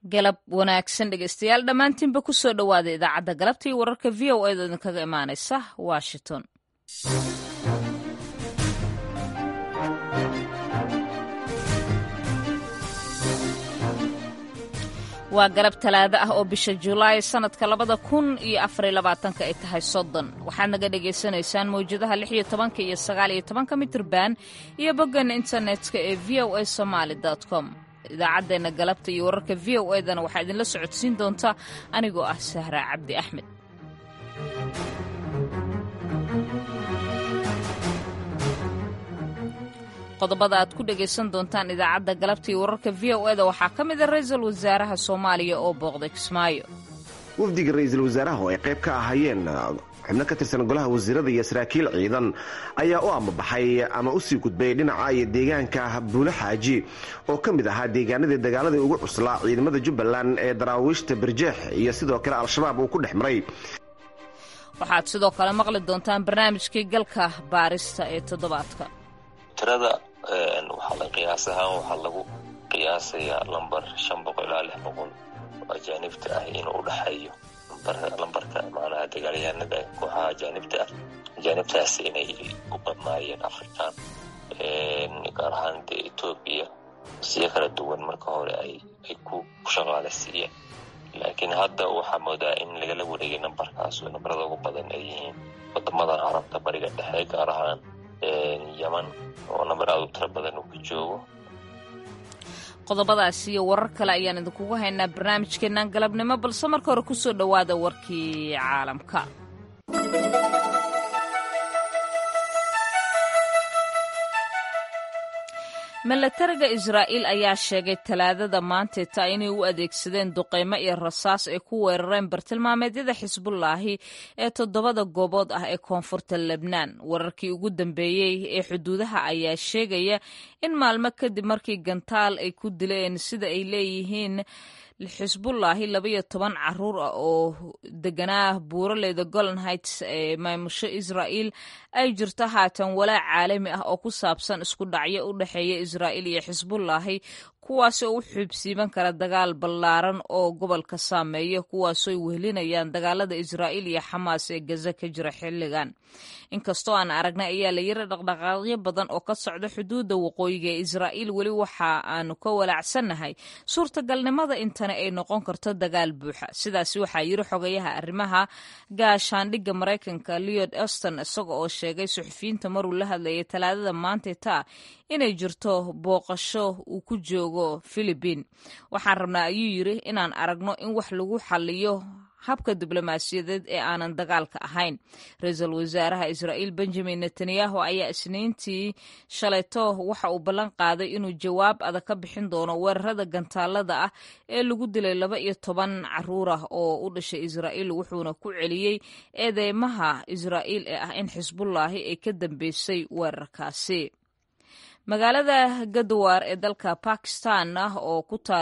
galab wanaagsan dhegeystayaal dhammaantiinba ku soo dhowaada idaacadda galabta iyo wararka v o edo idinkaga imaanaysa washington waa galab talaado ah oo bisha julaay sannadka labada kun iyo afariyo labaatanka ay tahay soddon waxaad naga dhagaysanaysaan mawjadaha lix iyo tobanka iyo sagaal iyo tobanka mitirban iyo boggan internetka ee v o a somaali com idaacaddeenna galabta iyo wararka v o edana waxaa idinla socodsiin doonta anigoo ah sahra cabdi axmed qodobada aad ku dhegaysan doontaan idaacadda galabta iyo wararka v o eda waxaa ka mid a ra-iisul wasaaraha soomaaliya oo booqday kismaayo wafdiga ra-iisul wasaaraha oo ay qayb ka ahaayeen xubno ka tirsan golaha wasiirada iyo saraakiil ciidan ayaa u amabaxay ama u sii gudbay dhinaca iyo deegaanka buulo xaaji oo ka mid ahaa deegaanadii dagaaladii ugu cuslaa ciidamada jubbaland ee daraawiishta barjeex iyo sidoo kale al-shabaab uu ku dhex maray waxaad sidoo kale maqli doontaan barnaamijkii galka baarista ee toddobaadka tirada waxaa la qiyaas ahaan waxaa lagu qiyaasayaa lambar shan boqol ilaa lix boqol oo ajaanibta ah inuu udhexeeyo lambarka macnaha dagaalyahanada kooxaha ajaanibta ah ajaanibtaas inay u badnaayeen african gaar ahaan dee etoobiya siyo kala duwan marka hore ay ku shaqaaleysiiyeen laakiin hadda waxaa moodaa in lagala wareegay nambarkaas oo nambarada ugu badan ay yihiin wadamadan carabta bariga dhexe gaar ahaan yaman oo namber aad u tiro badan uu ka joogo qodobadaas iyo warar kale ayaan idinkugu haynaa barnaamijkeennan galabnimo balse marka hore kusoo dhowaada warkii caalamka milatariga israa'iil ayaa sheegay talaadada maanteeta inay u adeegsadeen duqeymo iyo rasaas ay ku weerareen bartilmaameedyada xisbullaahi ee toddobada goobood ah ee koonfurta lebnaan wararkii ugu dambeeyey ee xuduudaha ayaa sheegaya in maalmo kadib markii gantaal ay ku dileen sida ay leeyihiin xisbullaahi labaiyo toban caruur ah oo deganaa buuraleyda golan heights ee maamusho israa'iil ay jirto haatan walaac caalami ah oo ku saabsan isku dhacyo u dhexeeya israa'iil iyo xisbullaahi kuwaas oo u xuubsiiban kara dagaal ballaaran oo gobolka saameeya kuwaasoo ay wehelinayaan dagaalada israa'iil iyo xamaas ee gaza ka jira xilligan inkastoo aan aragnay ayaa la yiri dhaqdhaqaaqyo badan oo ka socda xuduudda waqooyiga ee israa'iil weli waxa aanu ka walaacsannahay suurtagalnimada intani ay noqon karto dagaal buuxa sidaasi waxaa yiri xogayaha arrimaha gaashaandhigga maraykanka leod eston isaga oo sheegay suxufiyiinta maruu la hadlayay talaadada maanteeta inay jirto booqasho uu ku joogo filibiin waxaan rabnaa ayuu yiri inaan aragno in wax lagu xaliyo habka diblomaasiyadeed ee aanan dagaalka ahayn ra-iisul wasaaraha israa'iil benjamin netanyahu ayaa isniintii shalayto waxa uu ballan qaaday inuu jawaab adag ka bixin doono weerarada gantaalada ah ee lagu dilay laba iyo toban caruur ah oo u dhashay israa'iil wuxuuna ku celiyey eedeymaha israa'iil ee ah in xisbullaahi ay ka dambeysay weerarkaasi magaalada gadwaar ee dalka bakistan ah oo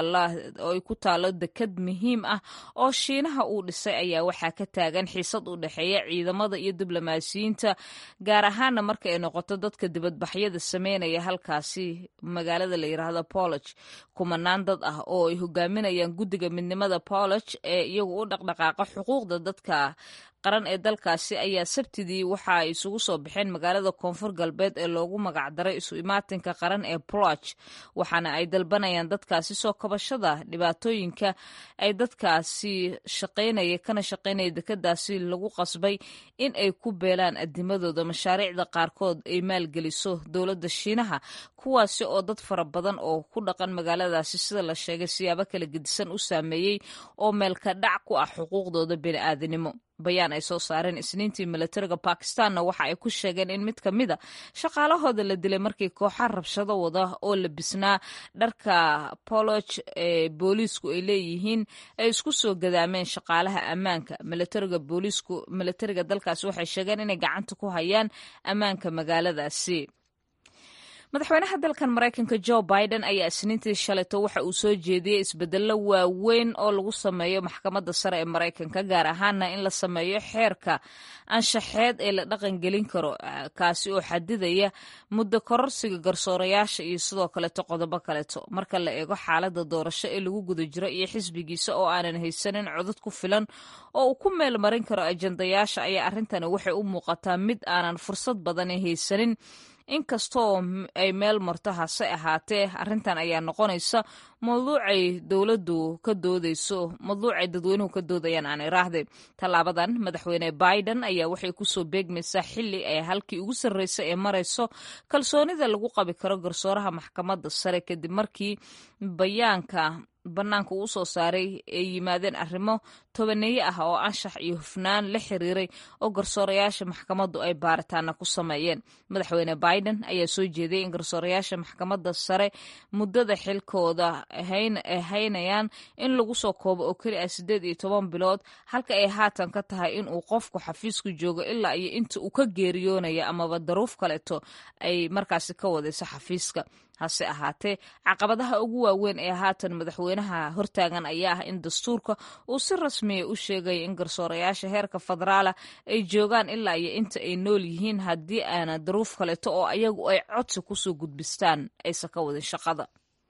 oo ay ku taalo dekad muhiim ah oo shiinaha uu dhisay ayaa waxaa ka taagan xiisad u dhexeeya ciidamada iyo diblomaasiyiinta gaar ahaana marka ay noqoto dadka dibadbaxyada sameynaya halkaasi magaalada la yiraahdo bolog kumanaan dad ah oo ay hogaaminayaan guddiga midnimada bolog ee iyagu u dhaqdhaqaaqa xuquuqda dadka qaran ee dalkaasi ayaa sabtidii waxa ay isugu soo baxeen magaalada koonfur galbeed ee loogu magacdaray isu imaatinka qaran ee ploch waxaana ay dalbanayaan dadkaasi soo kabashada dhibaatooyinka ay dadkaasi shaqaynaya kana shaqaynaya dekadaasi lagu qasbay in ay ku beelaan adimadooda mashaariicda qaarkood ay maalgeliso dowladda shiinaha kuwaasi oo dad fara badan oo ku dhaqan magaaladaasi sida la sheegay siyaabo kala gedisan u saameeyey oo meelka dhac ku ah xuquuqdooda bini'aadanimo bayaan ay soo saareen isniintii milatariga bakistanna waxa ay ku sheegeen in mid ka mida shaqaalahooda la dilay markii kooxa rabshado wada oo labisnaa dharka bolog ee booliisku ay leeyihiin ay isku soo gadaameen shaqaalaha ammaanka milatariga booliisku milatariga dalkaasi waxay sheegeen inay gacanta ku hayaan ammaanka magaaladaasi madaxweynaha dalkan maraykanka jo biden ayaa isniintii shalayto waxa uu soo jeediyey isbedello waaweyn oo lagu sameeyo maxkamadda sare ee maraykanka gaar ahaana in la sameeyo xeerka anshaxeed ee la dhaqangelin karo kaasi oo xadidaya muddo kororsiga garsoorayaasha iyo sidoo kaleeto qodobo kaleeto marka la eego xaaladda doorasho ee lagu guda jiro iyo xisbigiisa oo aanan haysanin codod ku filan oo uu ku meel marin karo ajandayaasha ayaa arrintani waxay u muuqataa mid aanan fursad badani haysanin inkastoo ay meel marto hase ahaatee arrintan ayaa noqonaysa mawduucay dowladdu ka doodeyso mawduucay dadweynuhu ka doodayaan aan iraahde tallaabadan madaxweyne biden ayaa waxay kusoo beegmaysaa xili ay halkii ugu sarreysa ee marayso kalsoonida lagu qabi karo garsooraha maxkamadda sare kadib markii bayaanka bannaanka uu soo saaray ay yimaadeen arrimo tobaneeye ah oo anshax iyo hufnaan la xiriiray oo garsoorayaasha maxkamaddu ay baaritaana ku sameeyeen madaxweyne biden ayaa soo jeediyey in garsoorayaasha maxkamadda sare muddada xilkooda haynayaan in lagu soo koobo oo keli ah siddeed iyo toban bilood halka ay haatan ka tahay in uu qofku xafiisku joogo ilaa iyo inta uu ka geeriyoonaya amaba daruuf kaleeto ay markaasi ka wadayso xafiiska hase ahaatee caqabadaha ugu waaweyn ee haatan madaxweynaha hortaagan ayaa ah in dastuurka uu si rasmiya u sheegaya in garsoorayaasha heerka federaala ay joogaan ilaa iyo inta ay nool yihiin haddii aana daruuf kaleeto oo ayagu ay codsi kusoo gudbistaan aysan ka wadin shaqada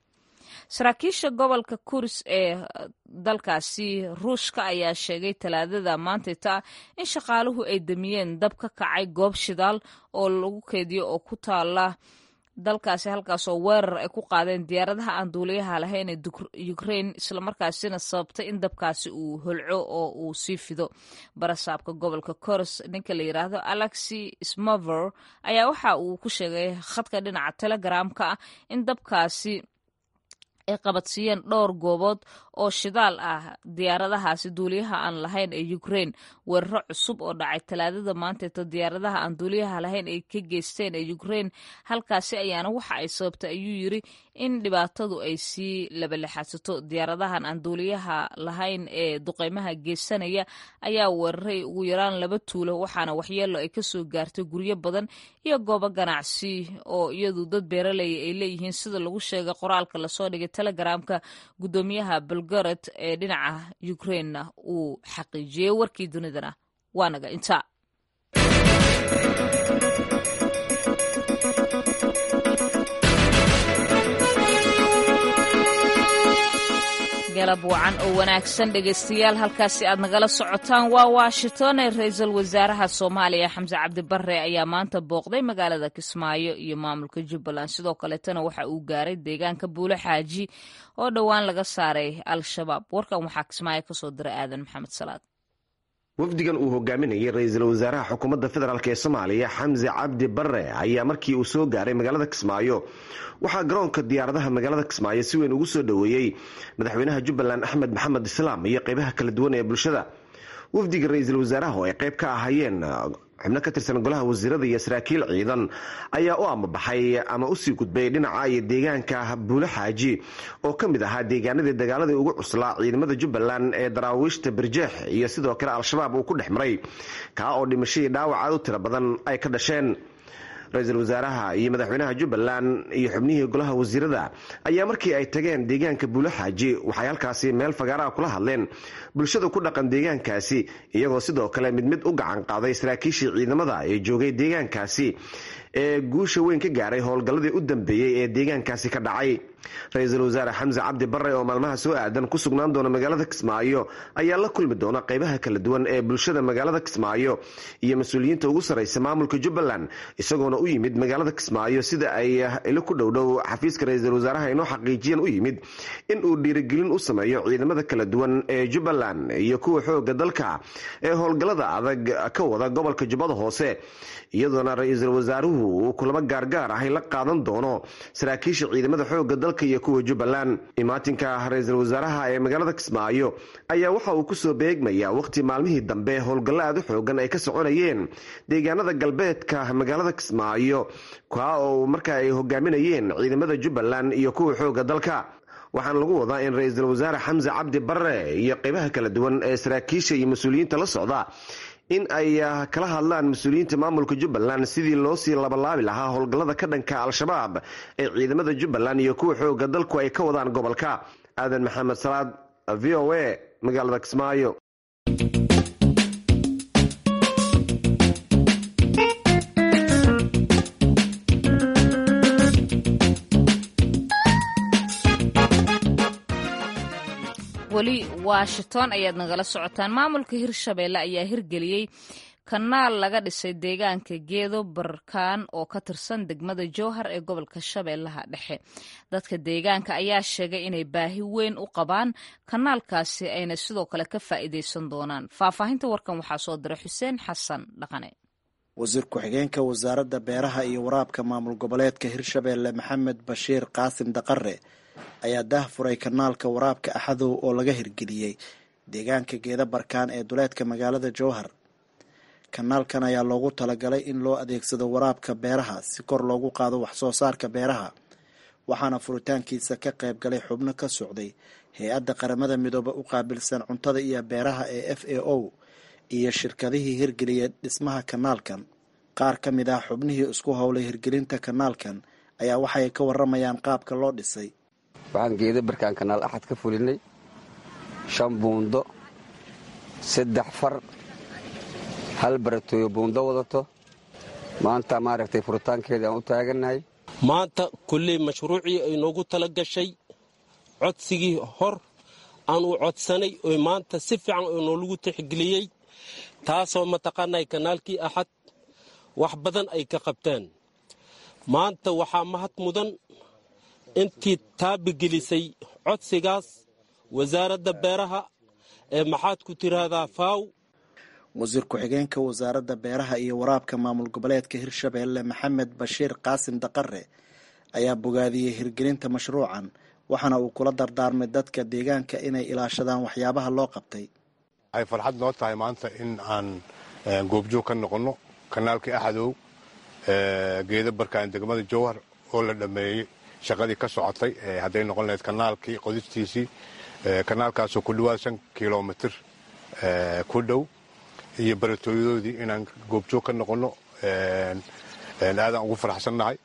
saraakiisha gobolka kuris ee dalkaasi ruushka ayaa sheegay talaadada maantayta in shaqaaluhu ay damiyeen dab ka kacay goob shidaal oo lagu keediyo oo ku taala dalkaasi halkaasoo weerar ay ku qaadeen diyaaradaha aan duuliyaha lahayn ee ukrain islamarkaasina sababtay in dabkaasi uu holco oo uu sii fido barasaabka gobolka koros ninka la yidhaahdo alexi smover ayaa waxa uu ku sheegay khadka dhinaca telegramka ah in dabkaasi ay qabadsiiyeen dhowr goobood oo shidaal ah diyaaradahaasi duuliyaha aan lahayn ee ukrain weeraro cusub oo dhacay talaadada maanteeto diyaaradaha aan duuliyaha lahayn ay ka geysteen ee ukrain halkaasi ayaana waxa ay sababtay ayuu yiri in dhibaatadu ay sii labalexadsato diyaaradahan aan duuliyaha lahayn ee duqeymaha geysanaya ayaa weeraray ugu yaraan laba tuulo waxaana waxyeelo ay kasoo gaartay guryo badan iyo goobo ganacsi oo iyadu dad beeraleya ay leeyihiin sida lagu sheegay qoraalka lasoo dhigay telegramka gudoomiyaha belgorod ee dhinaca ukrainna uu xaqiijiyey warkii dunidana waa naga intaa galab wacan oo wanaagsan dhegaystayaal halkaasi aad nagala socotaan waa washington ee ra-iisul wasaaraha soomaaliya xamse cabdibare ayaa maanta booqday magaalada kismaayo iyo maamulka jubbaland sidoo kaleetana waxa uu gaaray deegaanka buulo xaaji oo dhowaan laga saaray al-shabaab warkan waxaa kismaayo kasoo diray aadan maxamed salaad wafdigan uu hogaaminayay ra-iisul wasaaraha xukuumadda federaalk ee soomaaliya xamse cabdi bare ayaa markii uu soo gaaray magaalada kismaayo waxaa garoonka diyaaradaha magaalada kismaayo si weyn ugu soo dhoweeyey madaxweynaha jubbaland axmed maxamed islaam iyo qeybaha kala duwan ee bulshada wafdiga ra-iisul wasaaraha oo ay qayb ka ahaayeen xubno ka tirsan golaha wasiirada iyo saraakiil ciidan ayaa u amabaxay ama usii gudbay dhinaca iyo deegaanka buulo xaaji oo ka mid ahaa deegaanadii dagaaladii ugu cuslaa ciidamada jubbaland ee daraawiishta barjeex iyo sidoo kale al-shabaab uu ku dhex maray kaa oo dhimashadii dhaawac aad u tiro badan ay ka dhasheen ra-iisul wasaaraha iyo madaxweynaha jubbaland iyo xubnihii golaha wasiirada ayaa markii ay tageen deegaanka buulo xaaji waxay halkaasi meel fagaaraha kula hadleen bulshada ku dhaqan deegaankaasi iyagoo sidoo kale mid mid u gacan qaaday saraakiishii ciidamada ee joogay deegaankaasi ee guusha weyn ka gaaray howlgalladii u dambeeyey ee deegaankaasi ka dhacay ra-iisul wasaare xamse cabdi bare oo maalmaha soo aadan ku sugnaan doona magaalada kismaayo ayaa la kulmi doona qeybaha kala duwan ee bulshada magaalada kismaayo iyo mas-uuliyiinta ugu sarreysa maamulka jubbaland isagoona u yimid magaalada kismaayo sida ay ilo ku dhowdhow xafiiska ra-iisul wasaaraha inoo xaqiijiyan u yimid in uu dhiirigelin u sameeyo ciidamada kala duwan ee jubbaland iyo kuwa xooga dalka ee howlgallada adag ka wada gobolka jubbada hoose iyadoona ra-iisul wasaaruhu uu kulamo gaargaar ahay la qaadan doono saraakiisha ciidamada xooga dalka iyo kuwa jubbaland imaatinka ra-iisul wasaaraha ee magaalada kismaayo ayaa waxa uu kusoo beegmayaa waqti maalmihii dambe howlgallo aad u xoogan ay ka soconayeen deegaanada galbeedka magaalada kismaayo kaa oo marka ay hogaaminayeen ciidamada jubbaland iyo kuwa xooga dalka waxaana lagu wadaa in ra-iisul wasaare xamse cabdi bare iyo qeybaha kala duwan ee saraakiisha iyo mas-uuliyiinta la socda in ay kala hadlaan mas-uuliyiinta maamulka jubbaland sidii loo sii labalaabi lahaa howlgallada ka dhanka al-shabaab ee ciidamada jubbaland iyo kuwa xooga dalku ay ka wadaan gobolka aadan maxamed salaad v o a magaalada kismaayo weli washington ayaad nagala socotaan maamulka hirshabeelle ayaa hirgeliyey kanaal laga dhisay deegaanka geedo barkaan oo ka tirsan degmada jowhar ee gobolka shabeellaha dhexe dadka deegaanka ayaa sheegay inay baahi weyn u qabaan kanaalkaasi ayna sidoo kale ka faa'iidaysan doonaan faahfaahinta warkan waxaa soo diray xuseen xasan dhaqane wasiir ku-xigeenka wasaaradda beeraha iyo waraabka maamul goboleedka hirshabeelle maxamed bashiir qaasim daqare ayaa daah furay kanaalka waraabka axadow oo laga hirgeliyey deegaanka geeda barkaan ee duleedka magaalada jowhar kanaalkan ayaa loogu talagalay in loo adeegsado waraabka beeraha si kor loogu qaado waxsoo saarka beeraha waxaana furitaankiisa ka qayb galay xubno ka socday hay-adda qaramada midoobe u qaabilsan cuntada iyo beeraha ee f a o iyo shirkadihii hirgeliyay dhismaha kanaalkan qaar ka mid ah xubnihii isku howlay hirgelinta kanaalkan ayaa waxay ka waramayaan qaabka loo dhisay waxaan geeda barkaan kanaal axad ka fulinay shan buundo saddex far hal baratooyo buundo wadato maanta maaragtay furitaankeedii aan u taagannahay maanta kulley mashruucii ay noogu tala gashay codsigii hor aan u codsanay oo maanta si fiican oo noolagu tixgeliyey taasoo mataqaanay kanaalkii axad wax badan ay ka qabteen maanta waxaa mahad mudan intii taabigelisay codsigaas wasaaradda beeraha ee maxaad ku tiraahdaa faaw wasiir ku-xigeenka wasaaradda beeraha iyo waraabka maamul goboleedka hirshabeelle maxamed bashiir qaasim daqare ayaa bogaadiyey hirgelinta mashruucan waxaana uu kula dardaarmay dadka deegaanka inay ilaashadaan waxyaabaha loo qabtay waxay farxad noo tahay maanta in aan goobjoog ka noqonno kanaalkii axadow geeda barkaan degmada jowhar oo la dhammeeyey shaqadii ka socotay hadday noqon lahayd kanaalkii qodistiisii kanaalkaasoo ku dhawaad shan kilomitir ku dhow iyo baratooyadoodii inaan goobjoog ka noqonno aadaan ugu faraxsannahay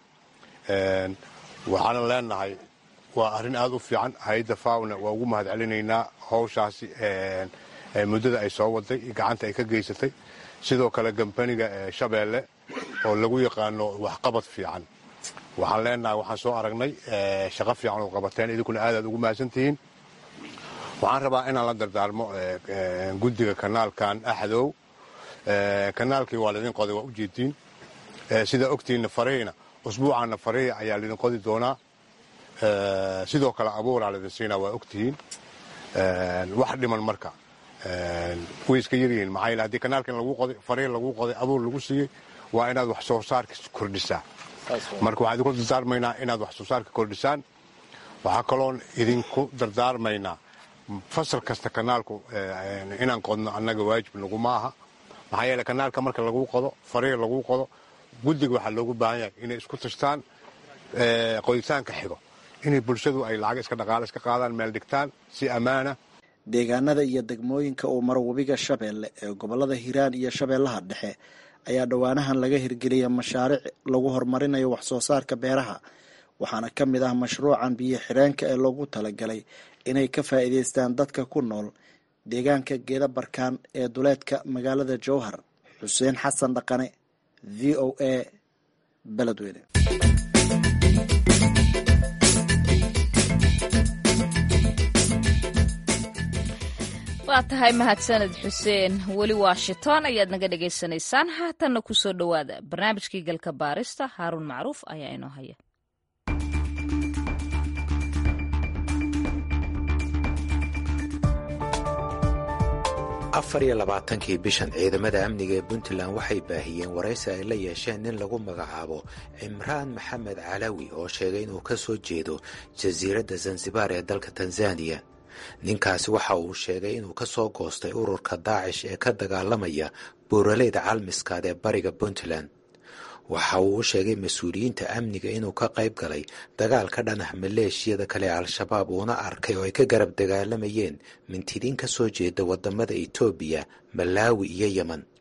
waxaanan leenahay waa arrin aad u fiican hay-adda faawna waa ugu mahad celinaynaa howshaasi muddada ay soo waday gacanta ay ka geysatay sidoo kale gambaniga shabeelle oo lagu yaqaano waxqabad fiican waxaan leenahay waxaan soo aragnay shaqo fiican oo qabateen idinkuna aadaad ugu mahadsantihiin waxaan rabaa inaan la dardaarmo guddiga kanaalkan axdow kanaalkii waa laydin qoday waa ujeediin sidaa ogtiinna fareyna usbuucaana fareya ayaa laydin qodi doonaa sidoo kale abuuraa laydin siinaa waa ogtihiin wax dhiman marka way iska yaryihiin maxaa yeel haddii kanaalkan lagu qoday farey lagu qoday abuur lagu siiyey waa inaad wax soo saarka kordhisaa marka waxaan idinku dardaarmaynaa inaad wax soo saarka kordhisaan waxaa kaloon idinku dardaarmaynaa fasal kasta kanaalku inaan qodno annaga waajib naguma aha maxaa yeele kanaalka marka lagu qodo farey lagu qodo guddiga waxaa loogu baahan yahay inay isku tashtaan qoditaanka xigo inay bulshadu ay lacag iska dhaqaale iska qaadaan meel dhigtaan si ammaana deegaanada iyo degmooyinka uu maro webiga shabeelle ee gobolada hiiraan iyo shabeellaha dhexe ayaa dhowaanahan laga hirgeliyay mashaariic lagu horumarinayo wax soo saarka beeraha waxaana ka mid ah mashruucan biyo xireenka ee loogu talagalay inay ka faa'iidaystaan dadka ku nool deegaanka geeda barkaan ee duleedka magaalada jowhar xuseen xasan dhaqane v o a beledweyne waa tahay mahadsaned xuseen weli washington ayaad naga dhagaysanaysaan haatanna ku soo dhowaada barnaamijkii galka baarista haaruun macruuf ayaa inoo haya afar iyo labaatankii bishan ciidamada amniga ee puntland waxay baahiyeen waraysi ay la yeesheen nin lagu magacaabo cimraan maxamed calawi oo sheegay inuu ka soo jeedo jasiiradda zanzibar ee dalka tanzaniya ninkaasi waxa uu sheegay inuu ka soo goostay ururka daacish ee ka dagaalamaya buuraleyda calmiskaad ee bariga puntland waxa uu u sheegay mas-uuliyiinta amniga inuu ka qayb galay dagaal ka dhan ah maleeshiyada kale ee al-shabaab uuna arkay oo ay ka garab dagaalamayeen mintidiin ka soo jeeda wadamada etoobiya malaawi iyo yemen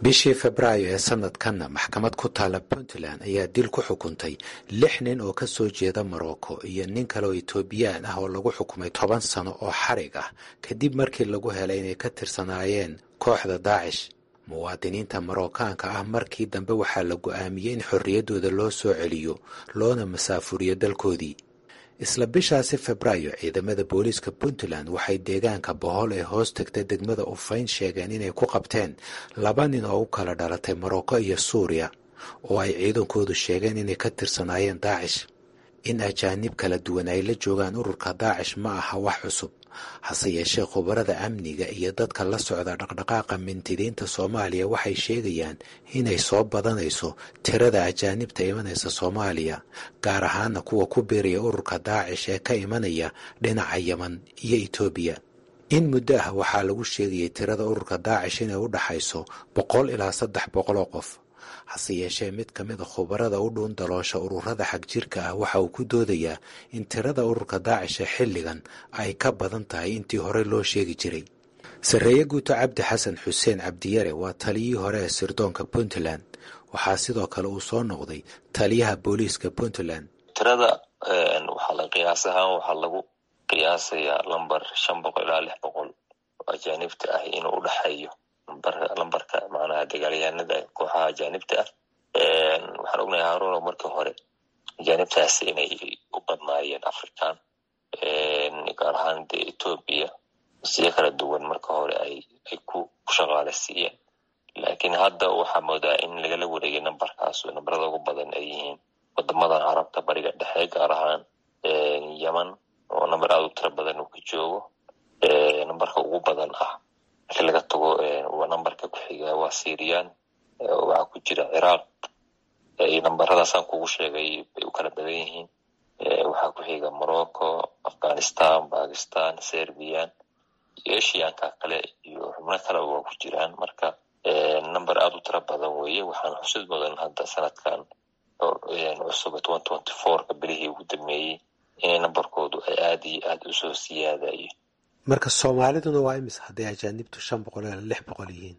bishii febraayo ee sanadkanna maxkamad ku taalla puntland ayaa dil ku xukuntay lix nin oo ka soo jeeda morocco iyo nin kale oo etoobiyaan ah oo lagu xukumay toban sano oo xarig ah kadib markii lagu helay inay ka tirsanaayeen kooxda daacish muwaadiniinta marookaanka ah markii dambe waxaa la go'aamiyey in xorriyaddooda loo soo celiyo loona masaafuriyo dalkoodii isla bishaasi febraayo ciidamada booliiska puntland waxay deegaanka bohol ee hoos tegta degmada ufayn sheegeen inay ku qabteen laba nin oo u kala dhalatay morocco iyo suuriya oo ay ciidankoodu sheegeen inay ka tirsanaayeen daacish in ajaanib kala duwan ay la joogaan ururka daacish ma aha wax cusub hase yeeshee khubarada amniga iyo dadka la socda dhaqdhaqaaqa mintidiinta soomaaliya waxay sheegayaan inay soo badanayso tirada ajaanibta imanaysa soomaaliya gaar ahaana kuwa ku biiraya ururka daacish ee ka imanaya dhinaca yeman iyo etoobiya in muddo ah waxaa lagu sheegayay tirada ururka daacish inay u dhaxayso boqol ilaa saddex boqol oo qof hase yeeshee mid ka mida khubarada u dhuun daloosha ururada xagjirka ah waxa uu ku doodayaa in tirada ururka daacisha xilligan ay ka badan tahay intii horey loo sheegi jiray sarreeye guuto cabdi xasan xuseen cabdiyare waa taliyihii hore ee sirdoonka puntland waxaa sidoo kale uu soo noqday taliyaha booliiska puntland tirada waxaa la qiyaas ahaan waxaa lagu qiyaasayaa lambar shan boqol ilaa lix boqol oo ajaanibta ah inuu u dhexeeyo lambarka macnaha dagaalyahanada kooxaha ajaanibta ah waxaan ognahay haruno markii hore ajaanibtaasi inay u badnaayeen african gaar ahaan dee etoobiya siyo kala duwan marka hore ay ay ku shaqaaleysiiyeen laakiin hadda waxaa moodaa in lagala wareegay nambarkaas nambarada ugu badan ay yihiin wadamadan carabta bariga dhexe gaar ahaan yeman oo namber aada u tiro badan uu ka joogo nambarka ugu badan ah markii laga tago nambarka ku-xiga waa syrian waxaa ku jira ciraaq nambaradaasaan kugu sheegay bay u kala badan yihiin waxaa ku xiga morocco afghanistan bakistan serbian iyo eshiyanka kale iyo xubno kaleba waa ku jiraan marka number aada u tiro badan weeye waxaan xusid mudan hadda sanadkan cusub twenty twenty fourka bilihii ugu dambeeyey inay nambarkoodu ay aada iyo aada usoo siyaadayo marka soomaaliduna waa imis hadday ajaanibtu shan boqol ilaa lix boqol yihiin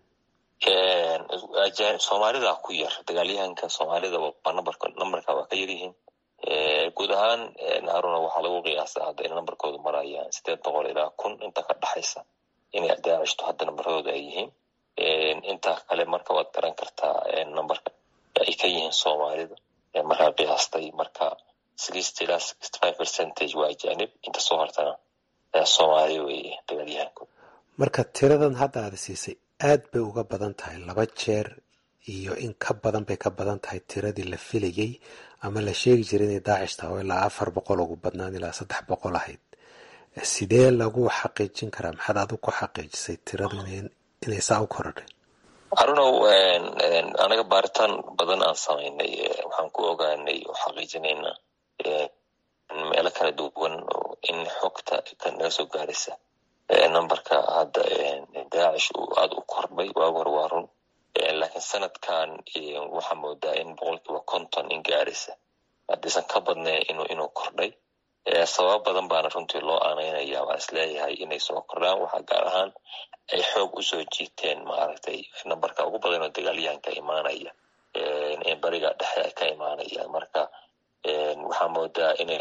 soomaalida ku yar dagaalyahanka soomaalida nambarka nambarka waa ka yaryihiin guud ahaan haruna waxaa lagu qiyaasa hadda in nambarkoodu marayaan sideed boqol ilaa kun inta ka dhexaysa inay daacishto hadda nambaradooda ay yihiin inta kale marka waad garan kartaa nambarka ay ka yihiin soomaalida markaa qiyaastay marka sixty ilaa sixty five percentage waa ajaanib inta soo hortana soomaali weeye dagaalyahanku marka tiradan hadda aada siisay aad bay uga badan tahay laba jeer iyo in ka badan bay ka badan tahay tiradii la filayey ama la sheegi jiray inay daacish tahay oo ilaa afar boqol ugu badnaan ilaa saddex boqol ahayd sidee lagu xaqiijin karaa maxaad adigu ku xaqiijisay tiradu inay saa u korodhay harunow anaga baaritaan badan aan samaynay waxaan ku ogaanay oo xaqiijinaynaa meelo kala duwan in xogta naga soo gaaraysa numberka hadda daacish uu aada u kordhay waagi hore waa run laakiin sanadkan waxaa moodaa in boqolkiiba konton in gaaraysa haddaysan ka badnayn inuu inuu kordhay sababo badan baana runtii loo aanaynaya waan isleeyahay inay soo kordhaan waxaa gaar ahaan ay xoog usoo jiiteen maaragtay nambarka ugu badan oo dagaalyahanka imaanaya bariga dhexe ay ka imaanayaan marka waxaa moodaa inay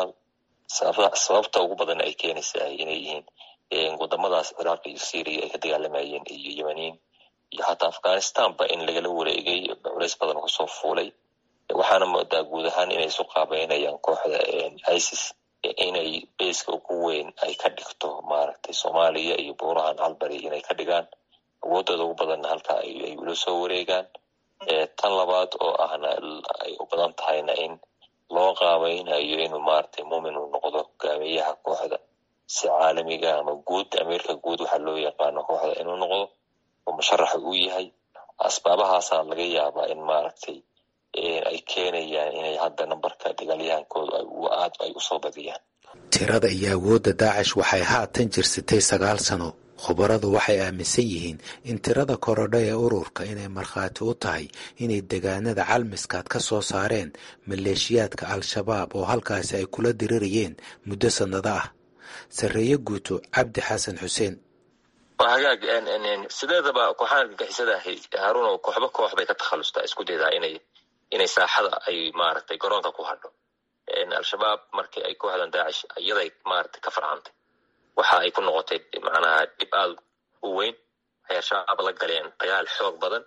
sababta ugu badan ay keenaysa inay yihiin wadamadaas ciraaq iyo syria ay ka dagaalamayeen iyo yemaniin iyo hataa afghanistanba in lagala wareegay culays badan kusoo fuulay waxaana moodaa guud ahaan inay isu qaabeynayaan kooxda isis inay beyska ugu weyn ay ka dhigto maaragtay soomaaliya iyo buurahan calbari inay ka dhigaan awoodooda ugu badanna halkaa ay ula soo wareegaan tan labaad oo ahna ay u badan tahayna in loo qaabeynayo inuu maaragtay muumin uu noqdo hogaamiyaha kooxda si caalamiga ama guud ameerika guud waxaa loo yaqaano kooxda inuu noqdo oo musharaxa uu yahay asbaabahaasaa laga yaabaa in maaragtay ay keenayaan inay hadda nambarka dagaalyahankooda aad ay usoo badiyaan tirada iyo awoodda daacish waxay haatan jirsatay sagaal sano khubaradu waxay aaminsan yihiin in tirada korodha ee ururka inay markhaati u tahay inay degaanada calmiskaad ka soo saareen maleeshiyaadka al-shabaab oo halkaasi ay kula dirirayeen muddo sannado ah sarreeye guuto cabdi xasan xuseen waa hagaag sideedaba kooxaha argagixisada ahi haruun kooxba koox bay ka takhalustaa isku daydaa inay inay saaxada ay maaragtay garoonka ku hadho al-shabaab markii ay kooxdan daacish iyaday maaragtay ka farcantay waxa ay ku noqotay macnaha dhib aad u weyn waxay al-shabaab la galeen dagaal xoog badan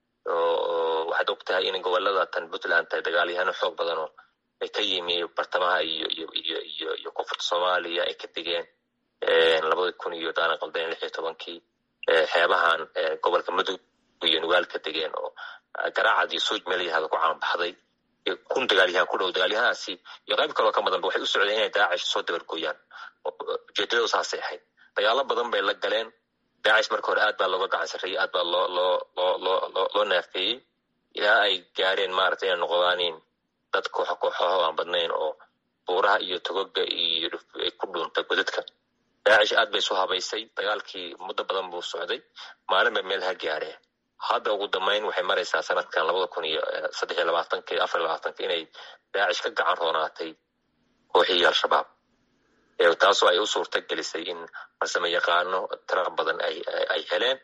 oo waxaad og tahay in gobolada tan puntland tahay dagaalyahano xoog badan oo ay ka yimi bartamaha iyo iyo iyo iyo iyo koonfurta soomaaliya ay ka degeen labada kun iyo daana qaldeen lix iyo tobankii xeebahan gobolka mudug iyo nugaal ka degeen oo garaacad iyo suuj meelyahada ku caanbaxday kun dagaalyahan ku dhow dagaalyahanaasi iyo qayb kaloo ka badanba waxay u socdeen inay daacish soo dabargooyaan ujeedadoodu saasay ahayd dagaalo badan bay la galeen daacish marka hore aad baa looga gacan sarreeyey aad baa loo loo loo loo loo loo naafeeyey ilaa ay gaareen maaragtay inay noqdaanin dad kooxo kooxaho aan badnayn oo buuraha iyo togoga iyo ay ku dhuunta godadka daacish aad bay isu habaysay dagaalkii muddo badan buu socday maalin bay meel ha gaareen hadda ugu dambeyn waxay maraysaa sanadkan labada kun iyo saddex iyo labaatanka iyo afar iyo labaatanka inay daacish ka gacan roonaatay kooxihii al-shabaab taasoo ay u suurta gelisay in farsamo yaqaano tira badan ay ay heleen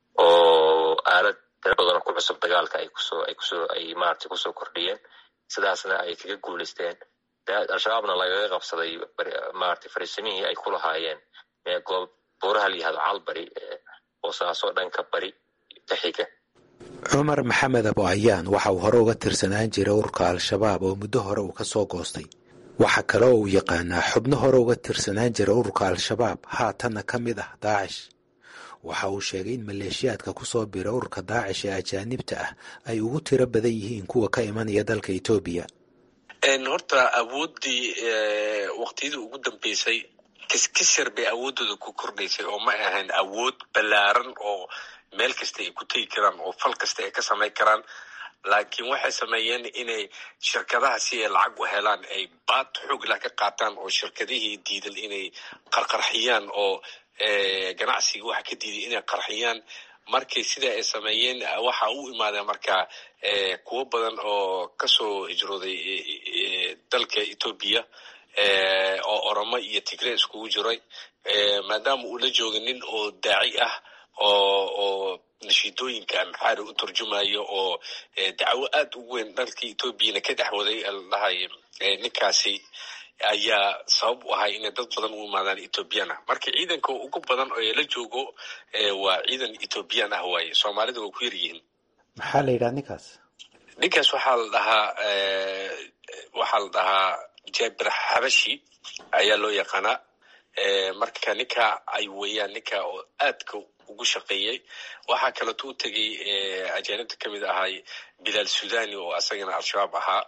oo aalad tira badanoo ku cusub dagaalka ay kusoo ay kusoo ay maaragtay kusoo kordhiyeen sidaasna ay kaga guulaysteen al-shabaabna lagaga qabsaday maaragtay fariisimihii ay ku lahaayeen goob buuraha la yihahdo calbari boosaasoo dhanka bari ka xiga cumar maxamed abo ayaan waxa uu hore uga tirsanaan jiray ururka al-shabaab oo muddo hore uu ka soo goostay waxa kale oo uu yaqaanaa xubno hore uga tirsanaan jira ururka al-shabaab haatanna ka mid ah daacish waxa uu sheegay in maleeshiyaadka ku soo bira ururka daacish ee ajaanibta ah ay ugu tiro badan yihiin kuwa ka imanaya dalka etoobiya horta awooddii waqtiyadii ugu dambeysay kiskisar bay awooddooda ku kordhaysay oo ma ahayn awood ballaaran oo meel kasta ay ku tegi karaan oo fal kasta ay ka samayn karaan laakiin waxay sameeyeen inay shirkadaha si ay lacag u helaan ay baad xooglah ka qaataan oo shirkadihii diidan inay qarqarxiyaan oo ganacsiga waxa ka diiday inay qarxiyaan markii sida ay sameeyeen waxa u imaadeen marka kuwo badan oo kasoo hijrooday dalka etoobiya oo oromo iyo tigre iskugu jiray maadaama uu la jooga nin oo daaci ah oo oo nashiidooyinka amxaari u turjumayo oo dacwo aad u weyn dalkii etoobiyana ka dhexwaday ladhahay ninkaasi ayaa sabab u ahay inay dad badan u imaadaan etoobiyaan ah marka ciidanka ugu badan oo la joogo waa ciidan etoobiyaan ah waaye soomaalida waa ku yaryihiin maxaa la yidhaha ninkaas ninkaas waxaa la dhahaa waxaa la dhahaa jabir xabashi ayaa loo yaqaanaa marka ninka ay weeyaan ninka oo aadka ugu shaqeeyey waxaa kaleeto u tegey ajaanibta kamid ahay bilaal sudani oo asagana al-shabaab ahaa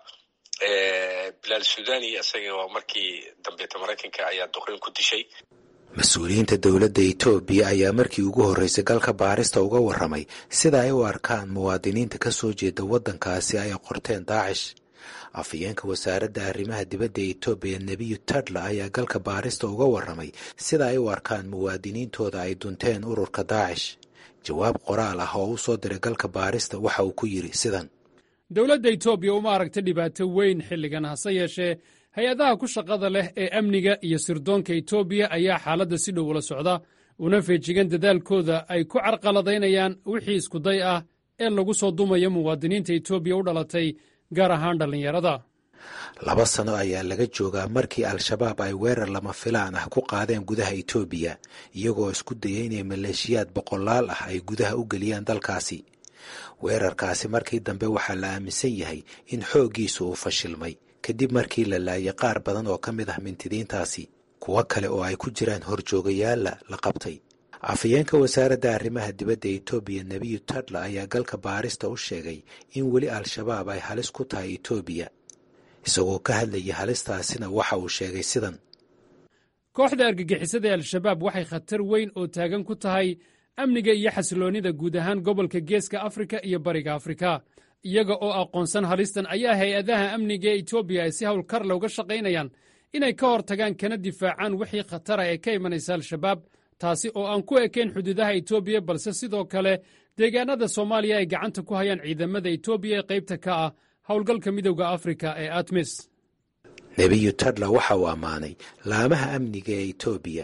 bilaal sudani isaga waa markii dambeeta maraykanka ayaa duqeyn ku dishay mas-uuliyiinta dowladda etoobiya ayaa markii ugu horreysay galka baarista uga warramay sida ay u arkaan muwaadiniinta ka soo jeeda waddankaasi ay qorteen daacish afhayeenka wasaaradda arrimaha dibadda ee etoobiya nebiyu tadla ayaa galka baarista uga warramay sida ay u arkaan muwaadiniintooda ay dunteen ururka daacish jawaab qoraal ah oo u soo diray galka baarista waxa uu ku yidhi sidan dowladda etoobiya uma aragta dhibaato weyn xilligan hase yeeshee hay-adaha ku shaqada leh ee amniga iyo sirdoonka etoobiya ayaa xaaladda si dhow ula socda una feejigan dadaalkooda ay ku carqaladaynayaan wixii iskuday ah ee lagu soo dumayo muwaadiniinta etoobiya u dhalatay gaar ahaan dhallinyarada laba sano ayaa laga joogaa markii al-shabaab ay weerar lama filaan ah ku qaadeen gudaha etoobiya iyagoo isku dayay inay maleeshiyaad boqolaal ah ay gudaha u geliyaan dalkaasi weerarkaasi markii dambe waxaa la aaminsan yahay in xooggiisu uu fashilmay kadib markii la laayay qaar badan oo ka mid ah mintidiintaasi kuwo kale oo ay ku jiraan horjoogayaalla la qabtay afhayeenka wasaaradda arrimaha dibadda etoobiya nebiyu tadla ayaa galka baarista u sheegay in weli al-shabaab ay halis ku tahay etoobiya isagoo ka hadlayay halistaasina waxa uu sheegay sidan kooxda argagixisada ee al-shabaab waxay khatar weyn oo taagan ku tahay amniga iyo xasiloonnida guud ahaan gobolka geeska afrika iyo bariga afrika iyaga oo aqoonsan halistan ayaa hay-adaha amniga ee etoobiya ay si howlkar looga shaqaynayaan inay ka hor tagaan kana difaacaan wixii khatara ee ka imanaysa al-shabaab taasi oo aan ku ekayn xuduudaha etoobiya balse sidoo kale deegaanada soomaaliya ay gacanta ku hayaan ciidamada etoobiya ee qaybta ka ah howlgalka midowda afrika ee atmis nebiyu tadla waxa uu ammaanay laamaha amniga ee etoobiya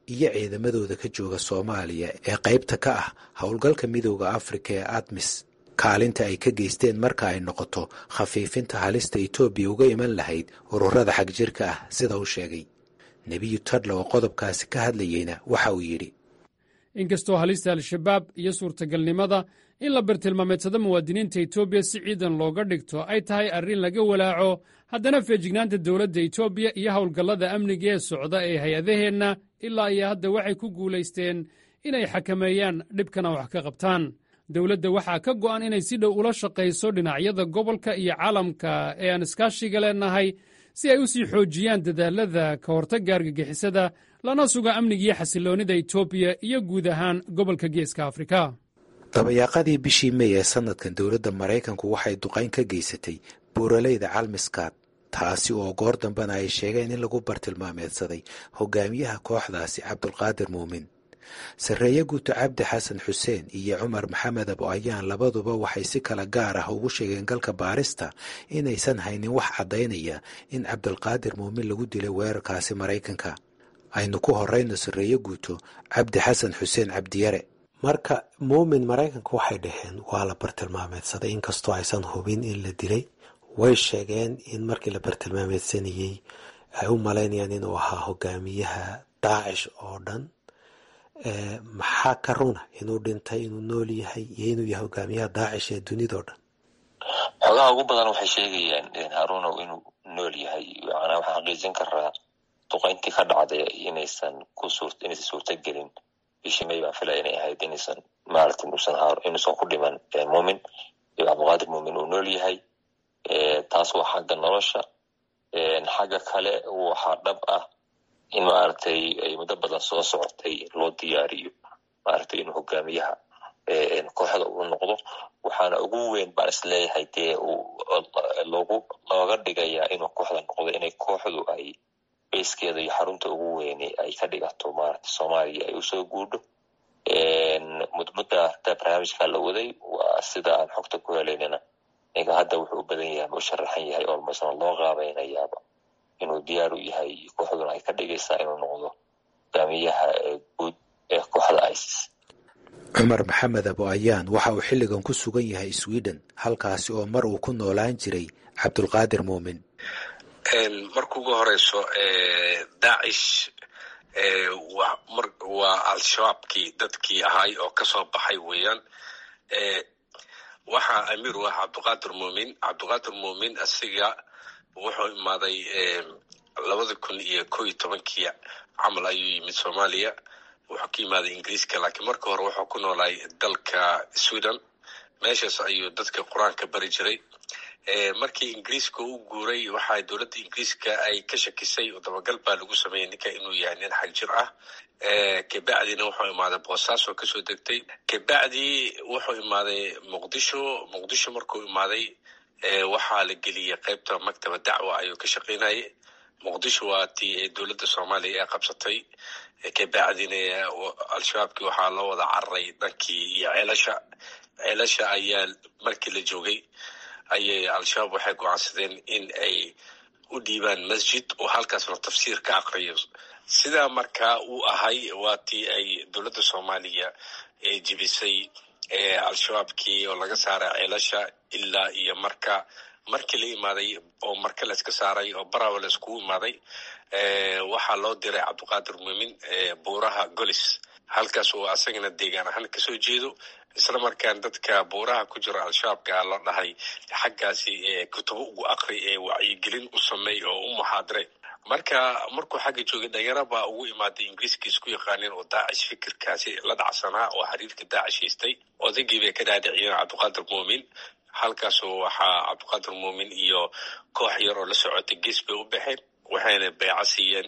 iyo ciidamadooda ka jooga soomaaliya ee qaybta ka ah howlgalka midooda afrika ee admis kaalinta ay ka geysteen marka ay noqoto khafiifinta halista etoobiya uga iman lahayd ururada xagjirka ah sida uu sheegay nebiyu tadla oo qodobkaasi ka hadlayeyna waxa uu yidhi inkastoo halista al-shabaab iyo suurtagalnimada in la bartilmaameedsado muwaadiniinta etoobiya si ciidan looga dhigto ay tahay arrin laga walaaco haddana feejignaanta dowladda etoobiya iyo howlgallada amniga ee socda ee hay-adaheenna ilaa iyo hadda waxay ku guulaysteen inay xakameeyaan dhibkana wax ka qabtaan dowladda waxaa ka go'an inay si dhow ula shaqayso dhinacyada gobolka iyo caalamka ee aan iskaashiga leenahay si ay u sii xoojiyaan dadaalada ka hortagga argagixisada lana suga amniga iyo xasiloonnida etoobiya iyo guud ahaan gobolka geeska afrika dabayaaqadii bishii mey ee sanadkan dowladda maraykanku waxay duqayn ka geysatay buuraleyda calmiskaad taasi oo goor dambena ay sheegeen in lagu bartilmaameedsaday hogaamiyaha kooxdaasi cabdulqaadir muumin sarreeye guuto cabdi xasan xuseen iyo cumar maxamed abo ayaan labaduba waxay si kala gaar ah ugu sheegeen galka baarista inaysan haynin wax caddaynaya in cabdulqaadir muumin lagu dilay weerarkaasi maraykanka aynu ku horeyno sarreeye guuto cabdi xasan xuseen cabdiyare marka muumin maraykanka waxay dhaheen waa la bartilmaameedsaday inkastoo aysan hubin in la dilay way sheegeen in markii la bartilmaameedsanayey ay u malaynayaan inuu ahaa hogaamiyaha daacish oo dhan maxaa ka runa inuu dhintay inuu nool yahay iyo inuu yahay hogaamiyaha daacish ee dunidao dhan xogaha ugu badan waxay sheegayaan harunow inuu nool yahay macnaa waxaan xaqiijin karaa duqayntii ka dhacday inaysan ku suur inaysan suurtagelin bishii may baan filaya inay ahayd inaysan maaragtay inuusan inuusan ku dhiman muumin iyo cabdiqaadir muumin uu nool yahay taas waa xagga nolosha xagga kale waxaa dhab ah in maaragtay ay muddo badan soo socotay loo diyaariyo maaragtay inuu hogaamiyaha kooxda uu noqdo waxaana ugu weyn baan isleeyahay dee logu looga dhigayaa inuu kooxda noqdo inay kooxdu ay beyskeeda iyo xarunta ugu weyne ay ka dhigato maaragtay soomaaliya ay usoo guudho mudmudda hataa barnaamijka la waday waa sida aan xogta ku helaynana ninka hadda wuxuu u badan yahay ma u sharaxan yahay olmasna loo qaabaynayaaba inuu diyaar u yahay kooxduna ay ka dhigaysaa inuu noqdo hogaamiyaha guud ee kooxda isis cumar maxamed abo ayaan waxa uu xilligan ku sugan yahay sweden halkaasi oo mar uu ku noolaan jiray cabdulqaadir muumin marka ugu horeyso daacish waa al-shabaabkii dadkii ahay oo kasoo baxay weeyaan waxaa amiir u ah cabdiqaadir muumin cabdiqaadir muumin asiga wuxuu imaaday labada kun iyo ko iyo tobankii camal ayuu yimid soomaaliya wuxuu ka imaaday ingiriiska laakiin marka hore wuxuu ku noolaay dalka sweden meeshaas ayuu dadka qur-aanka bari jiray markii ingiriiska u guuray waxaa dowladda ingiriiska ay ka shakisay oo dabagal baa lagu sameeyey ninka inuu yahay nin xagjir ah kabacdina wuxuu imaaday boosaaso kasoo degtay kabacdi wuxuu imaaday muqdisho muqdisho markuu imaaday waxaa la geliyey qaybta maktaba dacwa ayuu ka shaqaynayay muqdisho waa tii dowladda soomaaliya ee qabsatay kabacdina al-shabaabkii waxaa loo wada cararay dhankii iyo ceelasha ceelasha ayaa markii la joogay ayay al-shabaab waxay go-aansadeen in ay u dhiibaan masjid oo halkaasna tafsiir ka aqriyo sidaa markaa uu ahay waa tii ay dowladda soomaaliya jibisay al-shabaabkii oo laga saaray ceelasha ilaa iyo marka markii la imaaday oo marka layska saaray oo barawa la iskugu imaaday waxaa loo diray cabdiqaadir muumin buuraha golis halkaas oo asagana deegaan ahaan kasoo jeedo isla markaan dadka buuraha ku jira al-shabaabka loo dhahay xaggaasi kutubo ugu aqri ee wacyigelin u sameey oo u muxaadire marka markuu xagga joogay dhalinyaro baa ugu imaaday ingiriiska isku yaqaaneen oo daacish fikirkaasi la dhacsanaa oo xiriirka daacish haystay odaygii bay ka dhaadhiciyeen cabdiqaadir muumin halkaasoo waxaa cabdiqaadir muumin iyo koox yar oo la socotay gees bay u baxeen waxayna beeco siiyeen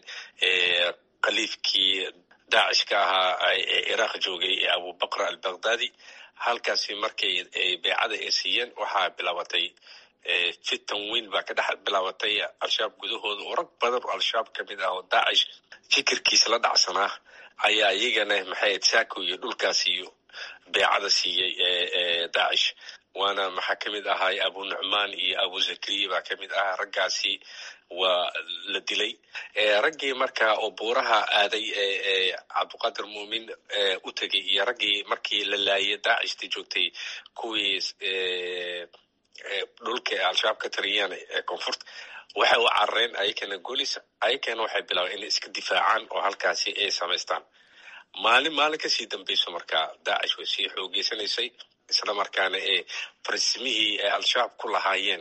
khaliifkii daacish ka ahaa ee iraaq joogay ee abubakr albakhdadi halkaasi markay beecada ay siiyeen waxaa bilaabatay fitan weyn baa ka dhex bilaabatay al-shabaab gudahooda oo rag badan oo al-shabaab ka mid ah oo daacish fikirkiisa la dhacsanaa ayaa iyagana maxay saako iyo dhulkaas iyo beecada siiyey daacish waana maxaa ka mid ahay abu nucmaan iyo abu zakariya baa ka mid ahaa raggaasi waa la dilay raggii marka oo buuraha aaday ee cabdiqaadir muumin u tegay iyo raggii markii la laayay daacishta joogtay kuwii dhulka ee al-shabaab ka tariyaan ee koonfurta waxay u carareen ayakana golis ayakana waxay bilaabeen inay iska difaacaan oo halkaasi ay samaystaan maalin maalin kasii dambeyso markaa daacish way sii xoogeysanaysay isla markaana ee farsimihii ay al-shabaab ku lahaayeen